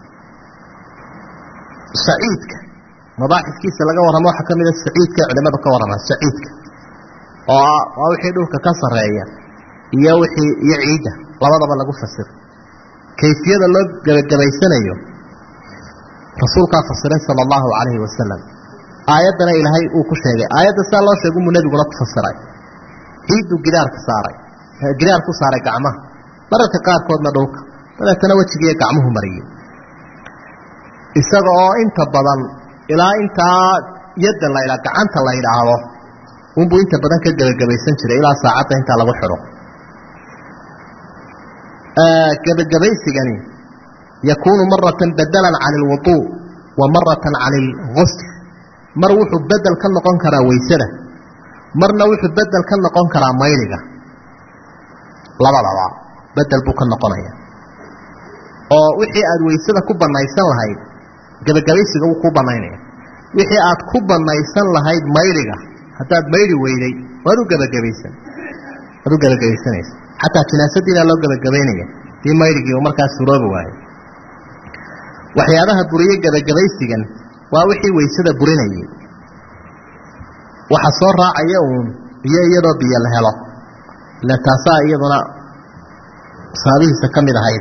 saciidka mabaaxifkiisa laga warramo waxaa ka mida saciidka culimadu ka warramaa saciidka oo waa wixii dhulka ka sarreeya iyo wixii iyo ciidda labadaba lagu fasiro kayfiyada loo gebagabaysanayo rasuulkaa fasiray sala allahu calayhi wasalam aayaddana ilaahay uu ku sheegay aayadda sidaa loo sheegu muu nebiguna ku fasiray ciidduu gidaarka saaray gidaar ku saaray gacmaha mararka qaarkoodna dhulka dabeetana wejigiiyo gacmuhu mariyey isaga oo inta badan ilaa intaa yadda la ydha gacanta la yidhaahdo unbuu inta badan ka gebagabaysan jiray ilaa saacadda intaa lagu xidho gebagabaysigani yakuunu maratan badalan cani alwuduu wa maratan cani algusl mar wuxuu bedel ka noqon karaa weysada marna wuxuu bedel ka noqon karaa mayliga labadaba bedel buu ka noqonaya oo wixii aada weysada ku banaysan lahayd gebagabaysiga wuu ku banaynaya wixii aad ku banaysan lahayd mayliga haddaad mayli weyday waad u gebagabaysan waad u gebagabaysanaysa xataa jinaasadiina loo gebagabaynaya dii mayligii uu markaas suroobi waayo waxyaabaha buriye gebagabaysigan waa wixii waysada burinayay waxa soo raacaya uun biyo iyadoo biyo la helo ila taasaa iyaduna saabihiisa ka mid ahayd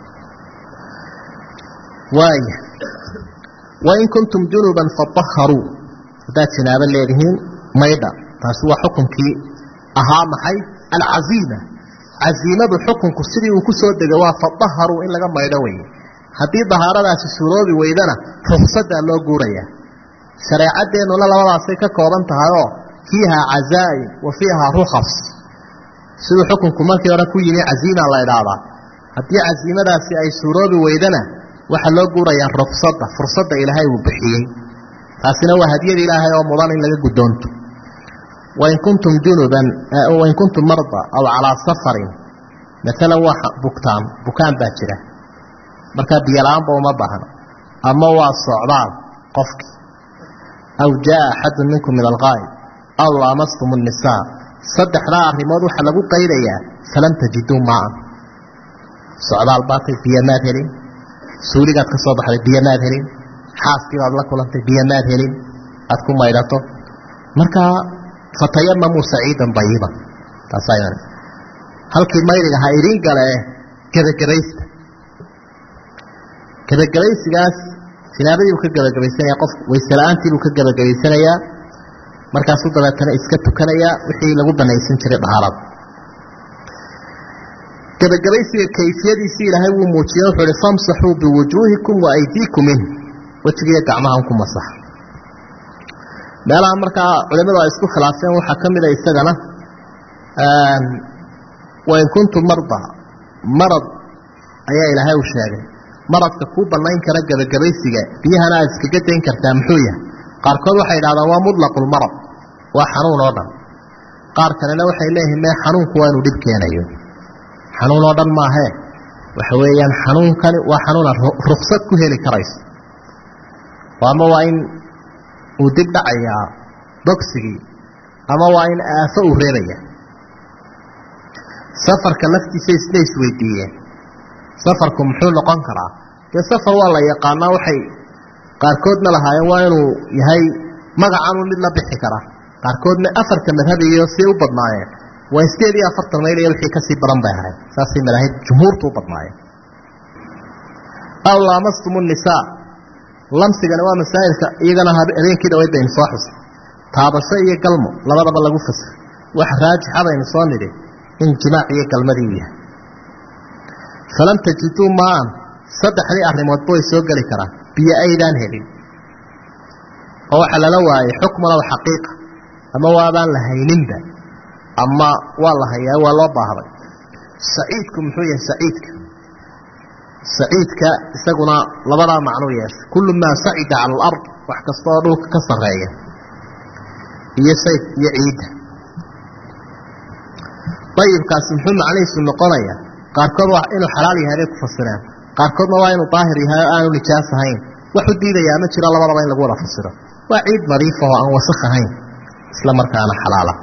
waaya wain kuntum junuban fadaharuu haddaad jinaabo leedihiin maydha taasi waa xukunkii ahaa maxay alcaziima caziimadu xukunku sidii uu ku soo degay waa fadaharuu in laga maydho weye haddii dahaaradaasi suuroobi weydana ruksadaa loo guurayaa shareecadeennuna labadaasay ka kooban tahay oo fiihaa cazaa'im wa fiihaa rukhas siduu xukunku markii hore ku yimi caziima la idhaahdaa haddii caziimadaasi ay suuroobi weydana waxaa loo guurayaa ruksadda fursadda ilaahay uu bixiyey taasina waa hadiyada ilaahay oo mudan in laga guddoonto wain kuntum junuban wain kuntum marda aw calaa safarin maalan waa bugtaan bukaan baa jira markaa biyola-aanba uma baahno ama waa socdaal qofkii aw jaa axadun minkum min alqaa'id aw laamastum الnisaa saddexdaa arrimood waxaa lagu qaydayaa falam tajiduu maaan socdaal baatay biyo maad helin suuligaad ka soo baxday biyo maad helin xaaskii baad la kulantay biyo maad helin aad ku maydhato markaa fatayamamuu saciidan bayiban taasaa halkii maydiga ha idiin gale gebagabaysta gebagabaysigaas jinaabadii buu ka gebagabaysanaya qof waysela'aantii buu ka gebagabaysanayaa markaasuu dabeetana iska tukanayaa wixii lagu banaysan jiray dhahaarada gebagabaysiga kayfiyadiisii ilaahay wuu muujiyey wuxuu ihi famsaxuu biwujuuhikum wa aydiikum in wejigiiyo gacmahan ku masax meelaha markaa culimadu ay isku khilaafeen waxaa ka mid a isagana wain kuntum marda marad ayaa ilaahay u sheegay maradka kuu banayn kara gebagabaysiga biyahana aad iskaga dayn kartaa muxuu yahay qaarkood waxay idhahdaan waa mutlaqulmarad waa xanuun oo dhan qaar kalena waxay leeyihiin mee xanuunku waa inuu dhib keenayo xanuun oo dhan maahee waxa weeyaan xanuunkani waa xanuunaad ruksad ku heli karayso ama waa in uu dib dhacayaa bogsigii ama waa in aafo uu reebaya safarka laftiisa isna isweydiiyeen safarku muxuu noqon karaa dee safar waa la yaqaanaa waxay qaarkoodna lahaayeen waa inuu yahay magacanuu mid la bixi kara qaarkoodna afarta madhabiyo si u badnaayeen waa sideed iyo afartan mayl iyo wixii kasii badan bay ahayd saasay madaahid jumhuurtu u badnaayeen aw laamastum nisaa lamsigana waa masaa'ilka iyagana habeenkii dhaweyd baynu soo xusay taabasho iyo galmo labadaba lagu fasir wax raajixa baynu soo nidhi in jimaac iyo galmadii u yahay falam tajiduu maan saddexdii arrimoodba way soo geli karaan biyo aydaan helin oo waxaa lala waayay xukmuna wa xaqiiqa ama waabaan la hayninba ama waa la hayaa waa loo baahday saciidku muxuu yahay saciidka saciidka isaguna labadaa macnuu yeesha kullu maa sacida cala alard wax kasta oo dhulka ka sarreeya iyo sayf iyo ciidda dayibkaasi muxuu macnihiisu noqonayaa qaarkood waa inuu xalaal yahay bay ku fasireen qaarkoodna waa inuu daahir yahay oo aanu nijaas ahayn wax u diidayaa ma jiro labadaba in lagu wada fasiro waa ciid nadiifa oo aan wasakh ahayn isla markaana xalaala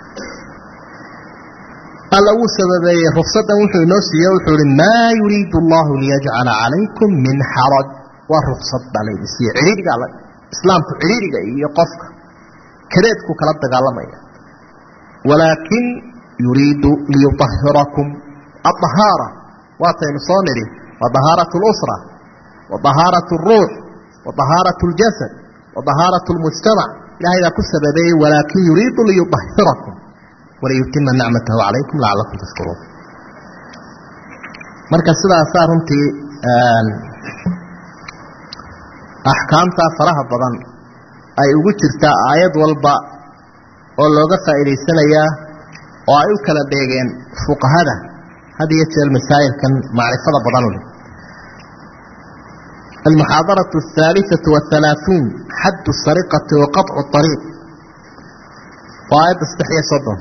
alla wuu sababeeyey ruksadan wuxuu inoo siiye wuxuu ihi maa yuriidu allahu liyajcala calaykum min xaraj waa ruksad baa laydi siiye cidhiidhiga islaamku cidhiidhiga iyo qofka kadeedku kala dagaalamaya walaakin yuriidu liyuahirakum aahaara waataynu soo nidhi wa dahaarat lusra wa dahaarat ruux wa dahaarat ljasad wa dahaarat lmujtamac ilahay baa ku sababeeyey walaakin yuriidu liyuahirakum waliyutima nicmatahu calaykum lacalakum tashkuruun marka sidaasaa runtii axkaamtaa faraha badan ay ugu jirtaa aayad walba oo looga faa'iidaysanayaa oo ay u kala dheegeen fuqahada had iyo jeer masaa'ilkan macrifada badan u leh almuxaadaraة الثaaliثaة والثalaaثuun xadd الsariqati wa qaطcu الطariiq waa aayadda saddex iyo soddon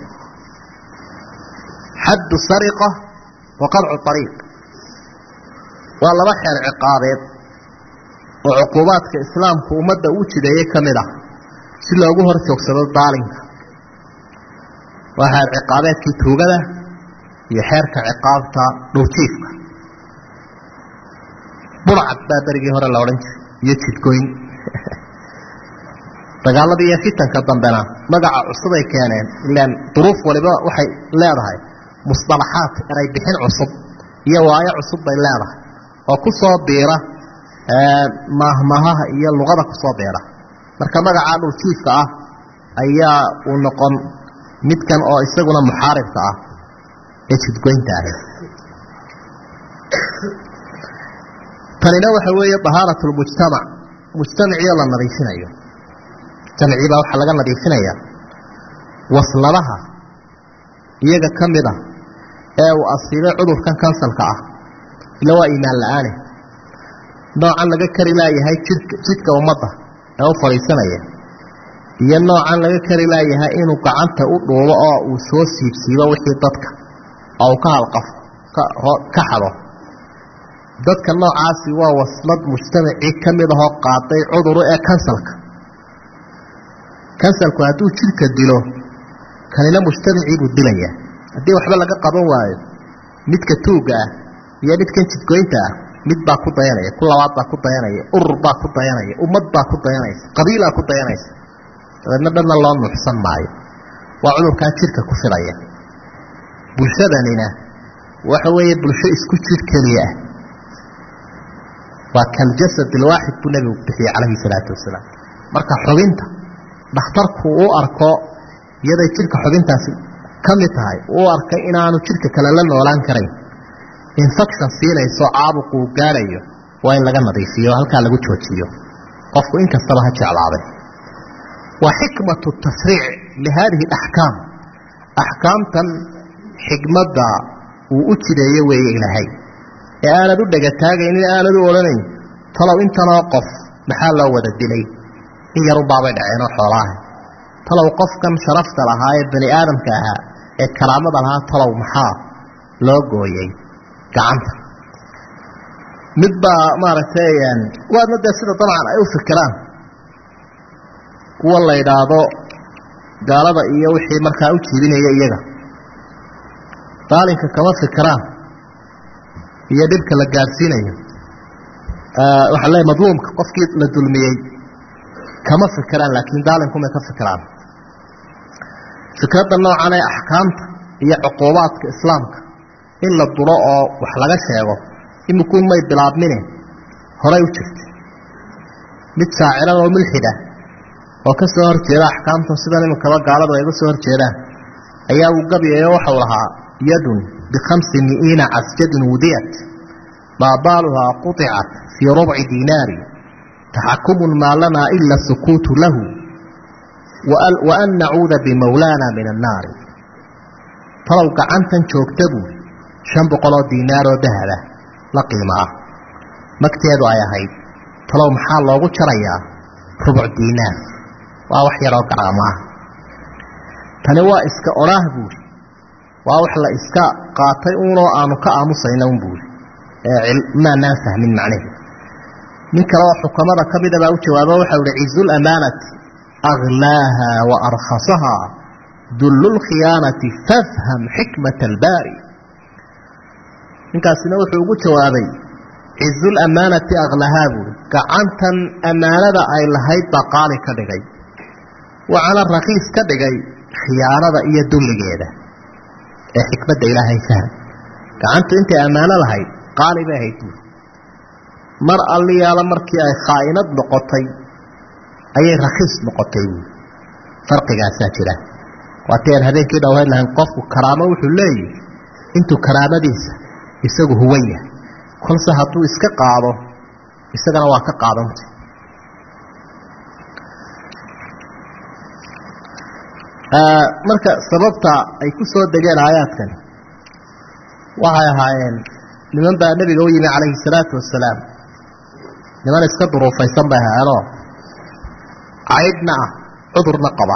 xaddu sariqa wa qadcu طariiq waa laba xeer ciqaabeed oo cuquubaadka islaamku ummadda u jideeyey ka mid ah si loogu hor joogsado daalinka waa xeer ciqaabeedkii tuugada iyo xeerka ciqaabta dhowjiifka burcad baa berigii hore la odhan jiray iyo jidgoyn dagaaladii iyo fitanka dambena magaca cusubay keeneen ilaan duruuf waliba waxay leedahay musطalaxaat eray bixin cusub iyo waayo cusub bay leedahay oo ku soo biira maahmaahaha iyo luqada kusoo biira marka magacaa dhuljiifka ah ayaa uu noqon midkan oo isaguna muxaaribka ah ee jidgoynta ahi tanina waxa weeye طahaarat اlmujtamac mujtamaciio la nadiifinayo mujtamacii baa waxaa laga nadiifinaya wasladaha iyaga ka mid a ee uu asiibay cudurkan kansalka ah ila waa iimaan la-aane noocan laga kari laayahay jidka jidka ummadda ee u fadhiisanaya iyo noocan laga kari laayahay inuu gacanta u dhuubo oo uu soo siibsiibo wixii dadka oo uu ka halqafo ka xado dadka noocaasi waa waslad mujtamacii ka mid ahoo qaaday cuduru ee kansalka kansalku hadduu jidhka dilo kanina mujtamacii buu dilaya haddii waxba laga qaban waayo midka tuugga ah iyo midkan jidgoynta ah mid baa ku dayanaya ku labaad baa ku dayanaya urur baa ku dayanaya ummad baa ku dayanaysa qabiilaa ku dayanaysa dabeedna dhanna loo nuuxsan maayo waa cudurkaa jidhka ku fidaya bulshadanina waxa weeye bulsho isku jidh keliya ah waa kaljasad ilwaaxid buu nebigu bixiyey calayhi salaatu wasalaam marka xubinta dhakhtarku uu arko iyaday jidhka xubintaasi ka mid tahay uu arkay inaanu jidhka kale la noolaan karayn infection siinayso caabuqu uu gaadhayo waa in laga nadiifiyo o halkaa lagu joojiyo qofku in kastaba ha jeclaaday wa xikmatu tashriic lihaadihi alaxkaam axkaamtan xikmadda uu u jideeyo weeye ilaahay ee aanad u dhegataagaynin aanad u odhanayn talow intanoo qof maxaa loo wada dilay in yarunbaabay dhaceenoo xoolaaha talow qofkan sharafta lahaa ee bani aadamka ahaa ee karaamada lahaa talow maxaa loo gooyey gacanta mid baa maaragtay waadna dee sida dabcan ay u fikiraan kuwa la idhaahdo gaalada iyo wixii markaa u jiibinaya iyaga daalinka kama fikiraan iyo dhibka la gaadhsiinayo waxaa leeyahy madluumka qofkii la dulmiyey kama fikiraan laakiin daalinkumay ka fikiraan fikradda noocan ee axkaamta iyo cuquubaadka islaamka in la dulo oo wax laga sheego imikuun may bilaabmine horay u jirtay mid shaacirada oo mulxid ah oo ka soo horjeeda axkaamtan sidan iminkaba gaaladu ay uga soo horjeedaan ayaa uu gabyay oo waxau lahaa yadun bikhamsi mi'iina casjadin wudiyat maa baaluhaa quطicat fii rubci diinaari taxakumun maa lanaa ila sukuutu lahu wa an nacuuda bimawlaana min annaari talow gacantan joogta buuri shan boqoloo diinaaroo dahaba la qiimo ah magteedu ay ahayd talow maxaa loogu jarayaa rubuc diinaar waa wax yaroo garaamo ah tani waa iska odhaah buuri waa wax la iska qaatay uunoo aanu ka aamusayna un buuri ee maanaan fahmin macneheed nin kale oo xukamada ka mida baa u jawaabo waxau ihi cizuulamaanati aglaaha wa arkhasaha dullu lkhiyaanati fafham xikmata albaari ninkaasina wuxuu ugu jawaabay cizuulamaanati aklahaa buuri gacantan ammaanada ay lahayd baa qaali ka dhigay waxaana rakiis ka dhigay khiyaanada iyo dulligeeda ee xikmadda ilaahay fahm gacantu intay ammaano lahayd qaali bay ahayd buuri mar alliyaala markii ay khaa'inad noqotay ayay rakiis noqotay buuri farqigaasaa jira waatii aan habeenkii dhowhayn lahayn qofku karaamo wuxuu leeyihi intuu karaamadiisa isagu huwan yahay kolse hadduu iska qaado isagana waa ka qaadantay marka sababta ay ku soo degeen aayaadkani waxay ahaayeen niman baa nebiga u yimi calayhi salaatu wasalaam niman iska duruufaysan bay ahaayeenoo caydhna ah cudurna qaba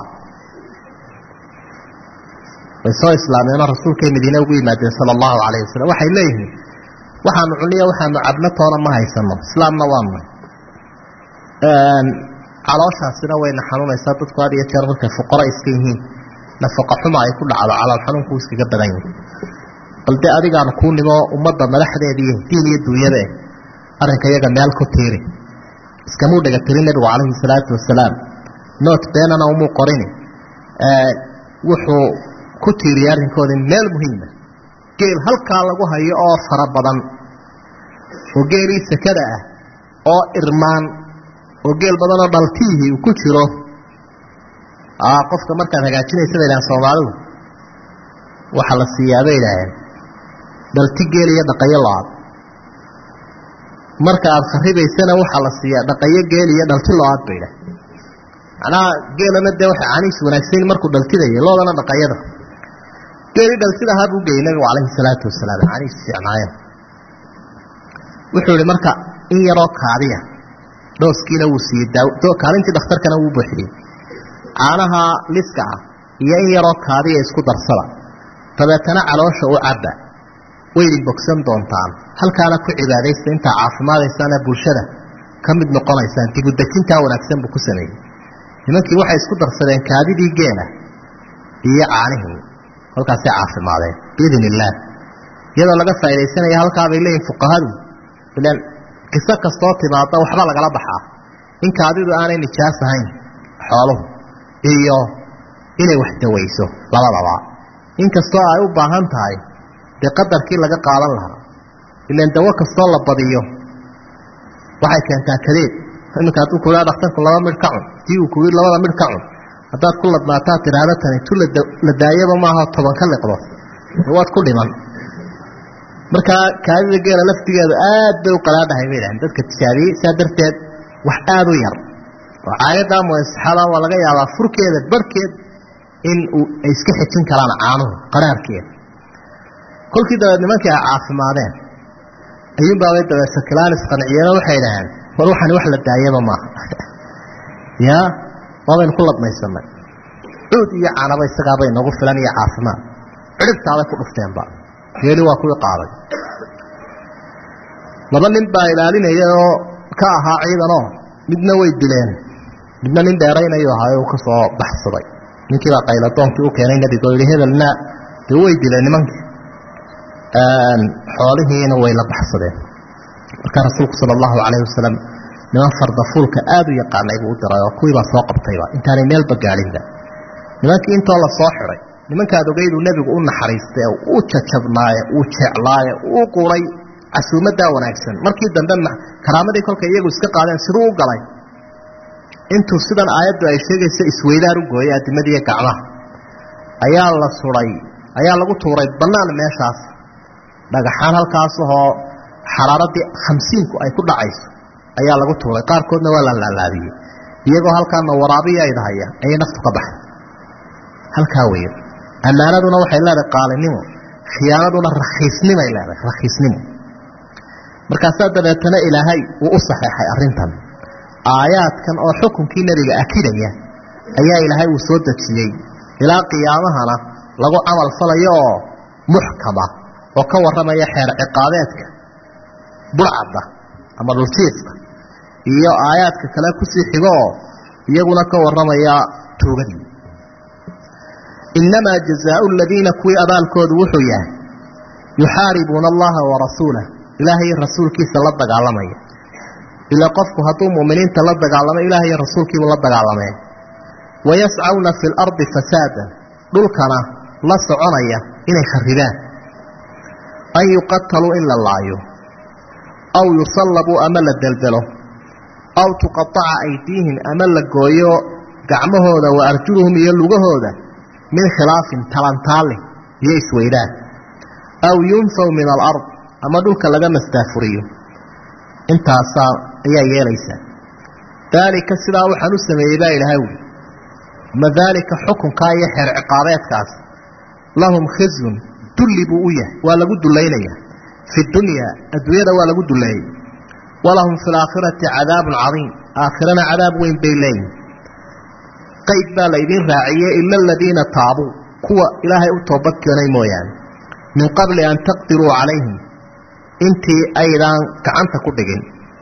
way soo islaameenoo rasuulkay madiine ugu yimaadeen sala allahu calayhi wasalam waxay leeyihiin waxaanu cuniya waxaanu cabno toona ma haysano islaamna waanu calooshaasina wayna xanuunaysaa dadku had iyo jeer markay fuqaro iska yihiin nafaqa xuma ay ku dhacdo calool xanuunku iskaga badan yihin bal dee adigaanu kuu nimo ummadda madaxdeediiyo diin iyo duunyade arrinka iyaga meel ku tiiri iskamuu dhega tirin nebigu calayhi salaatu wasalaam noot beenana umuu qorini wuxuu ku tiiriyay arrinkoodii meel muhiima geel halkaa lagu hayo oo fara badan oo geelii sakada ah oo irmaan oo geel badanoo dhaltiihii uu ku jiro qofka markaad hagaajinaysa bay idhahaan soomaalidu waxaa la siiyaa bay idhaaheen dhalti geel iyo dhaqayo lo-aad marka aada kharibaysana waxaa la siiyaa dhaqayo geel iyo dhalti lo-aad bay idhaah macnaha geelana dee waxay caanihiis wanaagsan markuu dhaltidaya loodana dhaqayada geelii dhaltida ahaa buu geeyey nabigu calayhi salaatu wasalaam caanihiis fiicnaayeen wuxuu ihi marka in yaroo kaadiya dhooskiina wuu siiyey kaalintii dhakhtarkana wuu buuxiyey caanaha liska ah iyo in yaroo kaadiya isku darsada dabeetana caloosha u cabba waydin bogsan doontaan halkaana ku cibaadaysta intaa caafimaadaysaana bulshada ka mid noqonaysaan dibudejintaa wanaagsan buu ku sameeyey nimankii waxay isku darsadeen kaadidii geela iyo caanihii halkaasay caafimaadeen biidn illaah iyadoo laga faaidaysanaya halkaabay leeyihin fuqahadu ilaan qiso kastoo timaada waxba lagala baxaa in kaadidu aanay nijaas ahayn xooluhu iyo inay wax dawayso labadaba inkastoo ay u baahan tahay dee qadarkii laga qaadan lahaa ilaan dawo kastoo la badiyo waxay keentaa kadeed iminka hadduu ku dhakhtarku laba midh ka cun tii uu kuyi labada midh ka cun haddaad ku ladnaataa tidhaahdo tani tu la daayaba maaha toban ka liqdo waad ku dhiman markaa kaadida geela laftigeedu aad bay u qalaadhahay bay dhahen dadka tijaabiyey saa darteed wax aada u yar oo caayaddaa muasixada waa laga yaabaa furkeeda barhkeed in uu ay iska xejin karaan caanuhu qaraarkeeda kolkii dabeed nimankii ay caafimaadeen ayuunbaabay dabeed sakilaan isqanciyeen waxay dhaheen war waxani wax la daayaba maaha ya waabaynu ku ladmaysanay cuud iyo canaba isagaabay nagu filan iyo caafimaad cidhibtaaday ku dhufteenba geeli waa kuwii qaaday laba nin baa ilaalinaya oo ka ahaa ciidanoo midna way dileen midna nin dheeraynayu ahaa uu ka soo baxsaday ninkiibaa qayladoonkii u keenay nebiga oo yihi hebelna dee way dileen nimankii xoolihiina way la baxsadeen markaa rasuulku sala allahu calayhi wasalam niman fardafuulka aada u yaqaanay buu u diray oo kuwiibaa soo qabtayba intaanay meelba gaadhinba nimankii intoo la soo xiday nimankaad ogeyduu nebigu u naxariistay ee uu jajabnaaye uu jeclaaye uu quray casuumaddaa wanaagsan markii dambe karaamadii kolkay iyagu iska qaadeen siduu u galay intuu sidan aayaddu ay sheegayso isweydaar u gooyay adimadiiyo gacmaha ayaa la suday ayaa lagu tuuray bannaan meeshaas dhagaxaan halkaasahoo xaraaradii khamsiinku ay ku dhacayso ayaa lagu tuuray qaarkoodna waa la laalaadiyey iyagoo halkaana waraabiya aydahaya ayay naftu ka baxay halkaa weeye ammaanaduna waxay leedahay qaalinimo khiyaanaduna rakhiisnimay leedahay rakhiisnimo markaasaa dabeetana ilaahay uu u saxeexay arrintan aayaadkan oo xukunkii nebiga akidaya ayaa ilaahay uu soo dejiyey ilaa qiyaamahana lagu camal falayo oo muxkama oo ka warramaya xeer ciqaabeedka burcadda ama dhuljiifka iyo aayaadka kale kusii xigo oo iyaguna ka warramaya tuugadii innamaa jazaau aladiina kuwii abaalkoodu wuxuu yahay yuxaaribuuna allaha warasuulah ilaahay rasuulkiisa la dagaalamaya ilaa qofku hadduu muminiinta la dagaalamo ilaahay rasuulkiibuu la dagaalamee wayascawna fi lardi fasaadan dhulkana la soconaya inay kharibaan an yuqataluu in la laayo aw yusallabuu ama la deldelo aw tuqaaca aydiihim ama la gooyo gacmahooda wa arjuluhum iyo lugahooda min khilaafin talantaalin iyo isweydaan aw yunfaw min alard ama dhulka laga mastaafuriyo intaasaa ayaa yeelaysaa daalika sidaa waxaan u sameeyey baa ilaahay wi ma daalika xukunkaa iyo xeer ciqaabeedkaas lahum khizyun dulli buu u yahay waa lagu dulaynayaa fi dunyaa adduunyada waa lagu duleeyey walahum fi laakhirati cadaabun cadiim aakhirana cadaab weyn bay leeyihin qayd baa laydin raaciyey ila aladiina taabuu kuwa ilaahay u toobad keenay mooyaane min qabli an taqdiruu calayhim intii aydaan gacanta ku dhigin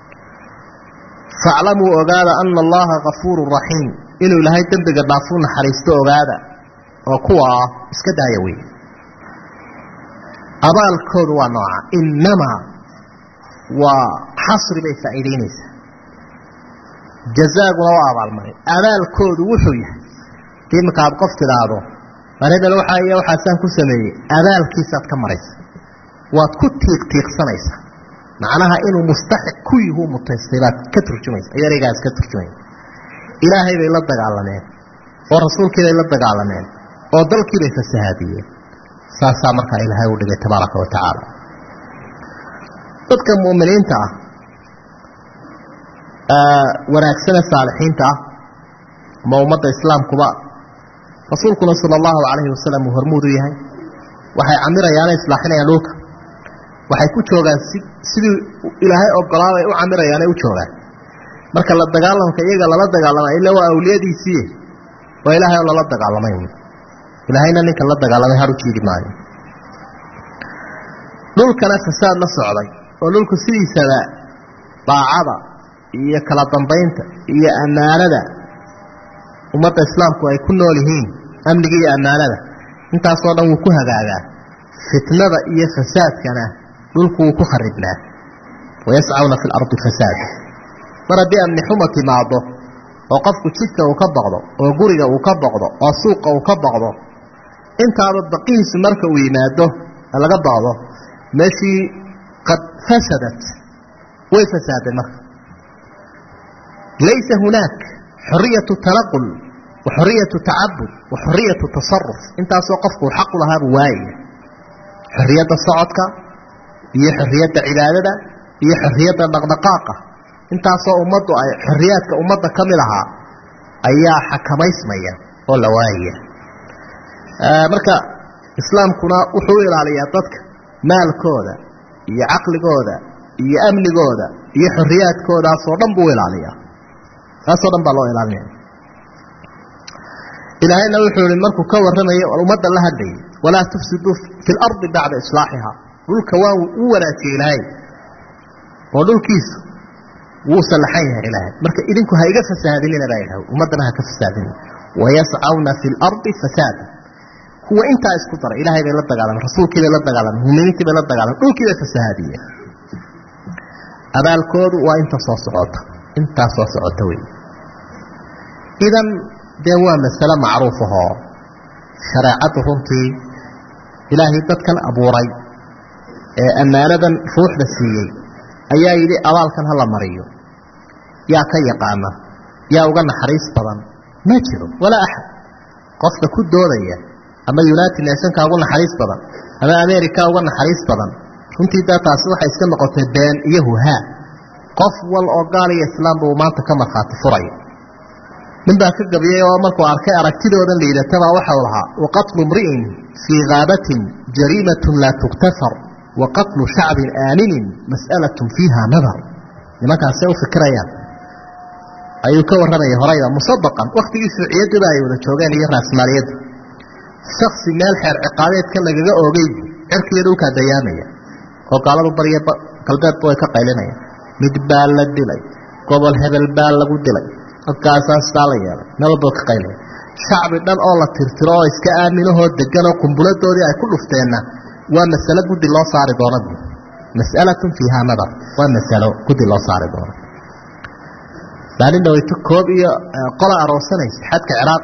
faaclamuu ogaada ana allaha kafuurun raxiim inuu ilaahay dembiga dhaafuu naxariisto ogaada oo kuwa ah iska daaya wey abaalkoodu waa nooca innamaa waa xasri bay faa'iidaynaysaa jazaaguna waa abaalmarin abaalkoodu wuxuu yahay iminka aad qof tidhaahdo mar hebel waxaa iyo waxaasaan ku sameeyey abaalkiisaad ka maraysa waad ku tiiqtiiqsanaysaa macnaha inuu mustaxiq ku yihuu mutaystay baad ka turjumaysa yaraygaas ka turjumaya ilaahay bay la dagaalameen oo rasuulkii bay la dagaalameen oo dalkii bay fasahaadiyeen saasaa markaa ilaahay u dhigay tabaaraka wa tacaala dadka mu'miniinta ah wanaagsane saalixiinta ah ama ummadda islaamkuba rasuulkuna sala allahu calayhi wasalam uu hormuud u yahay waxay camirayaane islaaxinayaan dhulka waxay ku joogaan si sidii ilaahay ogolaabay u camirayaanay u joogaan marka la dagaalamka iyaga lala dagaalamay ila waa awliyadiisii waa ilaahay oo lala dagaalamay ilaahayna ninka la dagaalamay har u jiidi maayo dhulkana fasaad la socday oo dhulku sidiisaba daacada iyo kala dambaynta iyo ammaanada ummadda islaamku ay ku nool yihiin amniga iyo ammaanada intaasoo dhan wuu ku hagaagaa fitnada iyo fasaadkana dhulku wuu ku kharibnaa wayascawna fi lardi fasaada mar haddii amni xuma timaado oo qofku jidka uu ka baqdo oo guriga uu ka baqdo oo suuqa uu ka baqdo intaaba baqihiisu marka uu yimaado ee laga baqdo meeshii qad fasadat way fasaaday marka laysa hunaak xoriyatu tanaqul wa xoriyatu tacabud wa xoriyatu tasaruf intaasoo qofku uu xaqu lahaabu waayaya xorriyadda socodka iyo xorriyadda cibaadada iyo xorriyadda dhaqdhaqaaqa intaasoo ummaddu ay xorriyaadka ummadda ka mid ahaa ayaa xakamaysmaya oo la waayaya marka islaamkuna wuxuu u ilaaliyaa dadka maalkooda iyo caqligooda iyo amnigooda iyo xorriyaadkoodaasoo dhan buu ilaaliyaa taasoo dhan baa loo ilaalinaya ilaahayna wuxuu ihi markuu ka warramayay ummadda la hadlayay walaa tufsiduu fi lardi bacda islaaxiha dhulka waa u wanaajiyey ilaahay oo dhulkiisu wuu sallaxan yahay ilaahay marka idinku ha iga fasaadinina baa idhaha ummaddana ha ka fasaadinina wayascawna fi lardi fasaada kuwa intaa isku daray ilaahay bay la dagaalameen rasuulkii bay la dagaalameen muminiintii bay la dagaalameen dhulkii bay fasahaadiyeen abaalkoodu waa inta soo socota intaa soo socota wey idan dee waa masale macruuf ahoo shareecaddu runtii ilaahay dadkan abuuray ee ammaanadan ruuxda siiyey ayaa yidhi abaalkan hala mariyo yaa ka yaqaana yaa uga naxariis badan ma jiro walaa axad qofka ku doodaya ama united nationka uga naxariis badan ama america uga naxariis badan runtii daa taasi waxay iska noqotay been iyo huhaa qof wal oo gaal iyo islaamba uu maanta ka markhaati furaya nin baa ka gabiyey oo markuu arkay aragtidoodan liidatabaa waxau lahaa waqatlu mri'in fii kaabatin jariimatun laa tuktafar wa qatlu shacbin aaminin mas'alatun fiiha nadar nimankaasay u fikirayaan ayuu ka warramayay horayda musabaqan wakhtigii shuuciyaddiba ay wada joogeen iyo raasmaaliyadda shaksi meel xeer ciqaabeedka lagaga oogay cirkiiyo dhulkaa dayaamaya oo gaaladu bariya galbeedba way ka qaylinayaan mid baa la dilay gobol hebel baa lagu dilay halkaasaa sidaa la yeelay meel walba ka qaylaya shacbi dhan oo la tirtiro oo iska aaminahoo degan oo kumbuladoodii ay ku dhufteenna waa masalo guddi loo saari doona bu mas'alatun fiiha nadar waa masalo guddi loo saari doona maalin dhaweyto koob iyo qola aroosanaysa xadka ciraaq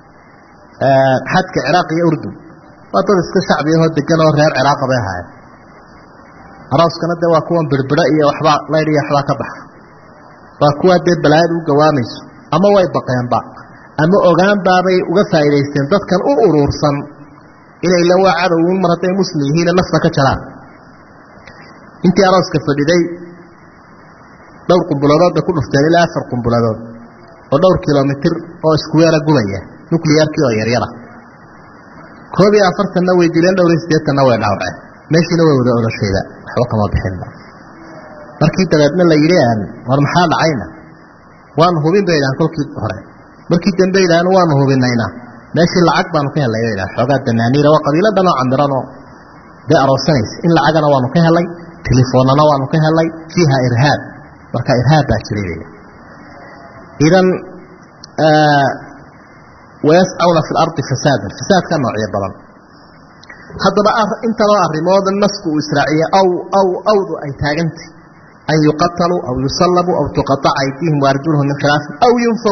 xadka ciraaq iyo urdun waa dad iska shacbi ahoo degan oo reer ciraaqa bay ahaayeen arooskana dee waa kuwan birbidho iyo waxbaa laydh iyo waxbaa ka baxa waa kuwaa dee balaayada u gawaamayso ama way baqeenba ama ogaanbaabay uga faa'idaysteen dadkan u uruursan inay la waa cadowun mar hadday muslim yihiina nafta ka jaraan intii arooska fadhiday dhowr qumbuladood bay ku dhufteen ilaa afar qumbuladood oo dhowr kilomitir oo iskuweera gubaya nucliyarkii oo yaryara koob iyo afartanna way dileen dhowr iyo siddeetanna way dhawrceen meeshiina way wada odashayda waxba kama bixinba markii dabeedna la yidhi war maxaa dhacayna waanu hubin bay idhahan kolkii hore markii dambe idhahan waanu hubinayna meeshii lacag baanu ka helay bay idhahan xoogaa danaaniira waa qabiilo dhanoo camiranoo dee aroosanaysa in lacagana waanu ka helay telefoonnana waanu ka helay fiiha irhaab marka irhaab baa jiray bay idan wayascawna fi lardi fasaadan fasaadka noocyo badan haddaba intanoo arrimooda nasku uu israaciye aw aw awdu ay taagantay an yuqataluu aw yusallabuu aw tuqaaca aydihim waarjuluhum min khilaafin aw yunfaw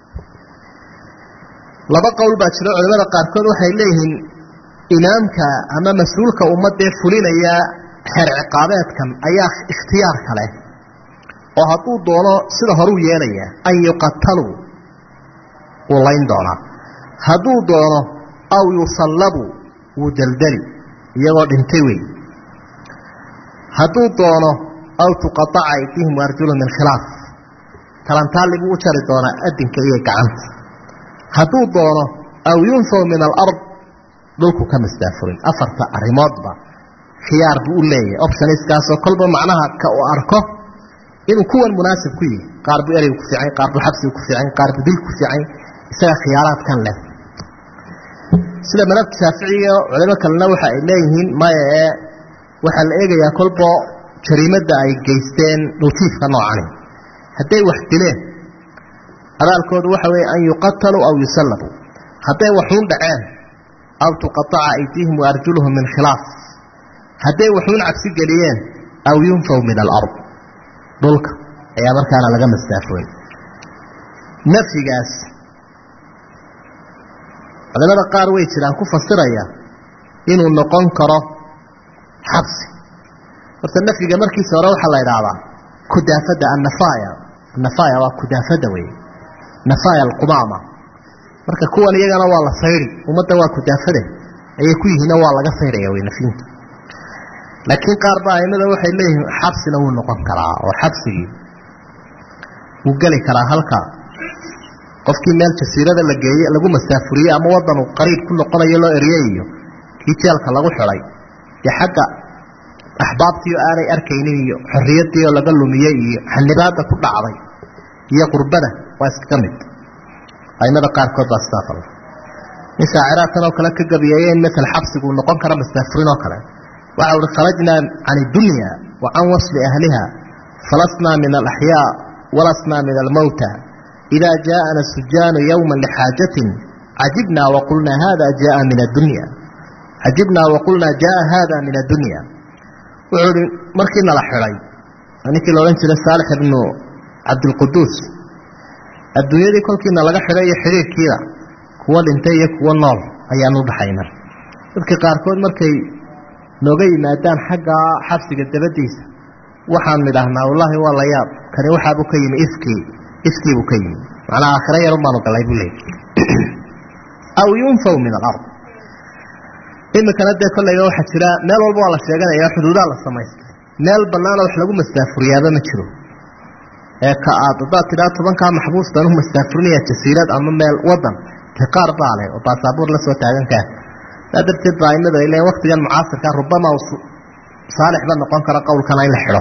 laba qowl baa jiro culimada qaarkood waxay leeyihiin imaamka ama mas-uulka ummadee fulinaya xeer ciqaabeedkan ayaa ikhtiyaar kale oo hadduu doono sida horuu yeelaya an yuqataluu wuu layn doonaa hadduu doono aw yusallabuu wuu deldeli iyagoo dhintay wey hadduu doono aw tuqaaca aydihim waarjuluhum min khilaaf talantaali buu u jari doonaa adinka iyo gacanta hadduu doono aw yunfaw min alard dhulku ka masdaafurin afarta arrimoodba khiyaar buu u leeyahay optionskaasoo kolba macnaha ka uu arko inuu kuwan munaasib ku yihi qaar buu ereygu ku fiican qaar buu xabsigu ku fiican qaar buu dil ku fiican isaga khiyaaraadkan leh sida madhabta shaaficiga culimo kalena waxa ay leeyihiin maya ee waxaa la eegayaa kolbo jariimadda ay geysteen dhowtiifka noocani hadday wax dileen abaalkoodu waxa weeye an yuqataluu aw yusallabuu hadday waxuun dhaceen aw tuqaaca aydihim waarjuluhum min khilaaf hadday waxuun cabsi geliyeen aw yunfaw min alard dhulka ayaa markaana laga masdaafoyn nafyigaas culimada qaar way jiraan ku fasiraya inuu noqon karo xabsi horta nafyiga markiisa hore waxaa la idhaahdaa kudaafada annafaaya annafaaya waa kudaafada wey nafaaya alqumaama marka kuwan iyagana waa la sayri ummadda waa kudaafade ayay ku yihiinna waa laga sayraya wey nafyinta laakiin qaar ba aimada waxay leeyihiin xabsina wuu noqon karaa oo xabsigii wuu geli karaa halka qofkii meel jasiirada la geeye lagu masaafuriyey ama wadanu qariib ku noqonayo loo erye iyo kii jeelka lagu xidhay dee xagga axbaabtiio aanay arkaynin iyo xorriyadiioo laga lumiyey iyo xanibaada ku dhacday iyo qurbada waa iskaga mid aimada qaarkood baa sidaa fala nin shaaciraadkan oo kale ka gabiyeeye in masel xabsiguu noqon kara masaafurin oo kale waxa uhi kharajnaa can iddunya wa can wasli ahliha falasnaa min alaxyaa walasnaa min almowta idaa jaaءana sujaanu yowma lixaajatin cajibnaa waqulnaa hada jaa min addunya cajibnaa waqulnaa jaaa hada min addunya wuxuu ihi markii nala xidhay ninkii la odhan jiray saalix ibnu cabdilquduus adduunyadii kolkiina laga xidhay iyo xidhiirkiida kuwo dhintay iyo kuwo nool ayaanu udhaxayna dadka qaarkood markay nooga yimaadaan xagga xabsiga dabadiisa waxaan nidhaahnaa wallaahi waa la yaab kani waxaabuu ka yimi ifkii ifkiibuu ka yimi macnaa aakhiro yarun baanu galay buu leey aw yunfaw min alard imikana dee kollayga waxaa jira meel walba waa la sheeganaya xuduudaa la samaystay meel banaana wax lagu mastaafuriyaaba ma jiro ee ka aad haddaad tidhaa tobankaa maxbuus baan u mastaafurinaya jasiirad ama meel wadan dee qaar baa leh oo baasabuur la soo taagan kaa saa darteed baa aimadu ay leeyiin waktigan mucaasirka rubama saalixba noqon karo qowlkana in la xidho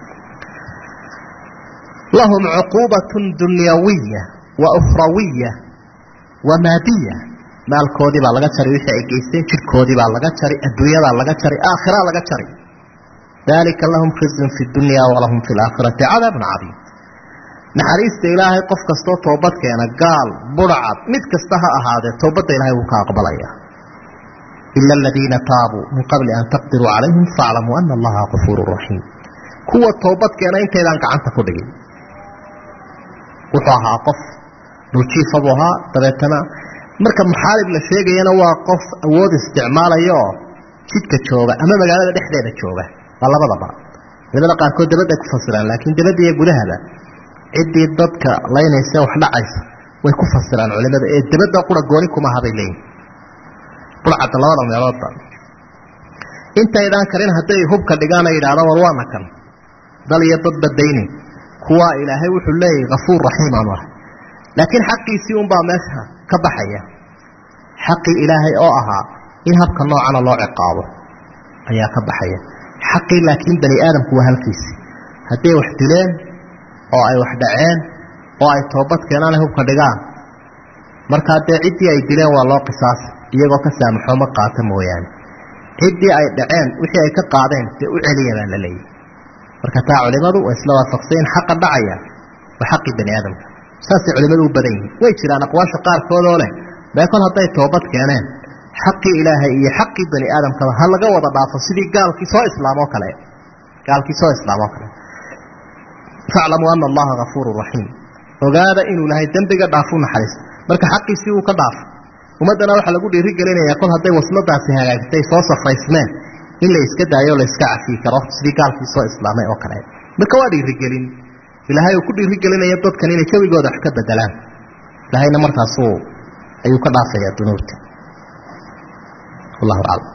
lahum cuquubatun dunyawiya wa ukhrawiya wa maadiya maalkoodii baa laga jari wixii ay geysteen jidhkoodii baa laga jari adduunyadaa laga jari aakhiraa laga jari dalika lahum khizyun fi dunya walahum fi laakhirati cadaabun cadiim naxariista ilaahay qof kastoo toobad keena gaal budhcad mid kasta ha ahaadee toobadda ilahay wuu ka aqbalaya ila aladiina taabuu min qabli an taqdiruu calayhim faaclamuu ana allaha gafuuru raxiim kuwa toobad keena intaydaan gacanta ku dhigin wuxuu ahaa qof dhuljiifa buu ahaa dabeetana marka muxaalib la sheegayana waa qof awood isticmaalaya oo jidka jooga ama magaalada dhexdeeda jooga waa labadaba culimada qaarkood dabadday ku fasiraan laakiin dabadda iyo gudahaba ciddii dadka laynaysa wax dhacaysa way ku fasiraan culimada ee dabadda qura gooni kumaha bay leeyihin burcadda labada meeloodba intaydaan karin hadday hubka dhigaan ay yidhahdaan war waana kan dal iyo dad badayni kuwaa ilaahay wuxuu leeyahay kafuur raxiim aanu ahay laakiin xaqiisii unbaa meesha ka baxaya xaqii ilaahay oo ahaa in habka noocana loo ciqaabo ayaa ka baxaya xaqii laakiin bani aadamku waa halkiisi hadday wax dileen oo ay wax dhaceen oo ay toobad keenaan hubka dhigaan markaa dee ciddii ay dileen waa loo qisaasa iyagoo ka saamaxoo ma qaata mooyaane ciddii ay dhaceen wixii ay ka qaadeen dee u celiya baa la leeyahy marka taa culimadu waa isla waafaqsay in xaqa dhacaya waa xaqii bani aadamka saasay culimadu u badan yihiin way jiraan aqwaasha qaarkood oo leh mee kol hadday toobad keeneen xaqii ilaahay iyo xaqii bani aadamkaba ha laga wada dhaafo sidii gaalkii soo islaamoo kale gaalkii soo islaamoo kale faclamuu ana allaha gafuuru raxiim ogaada inuu ilahay dembiga dhaafu naxariis marka xaqiisii uu ka dhaafo ummaddana waxaa lagu dhiirigelinayaa kol hadday wasladaasi hagaagtay soo safaysmeen in la iska daayo o la iska cafiyi karo sidii gaalkii soo islaamay oo kale marka waa dhiirigelin ilaahay uu ku dhiirigelinaya dadkan inay jawigooda wax ka bedelaan ilaahayna markaasuu ayuu ka dhaafayaa dunuubta wallahu aclam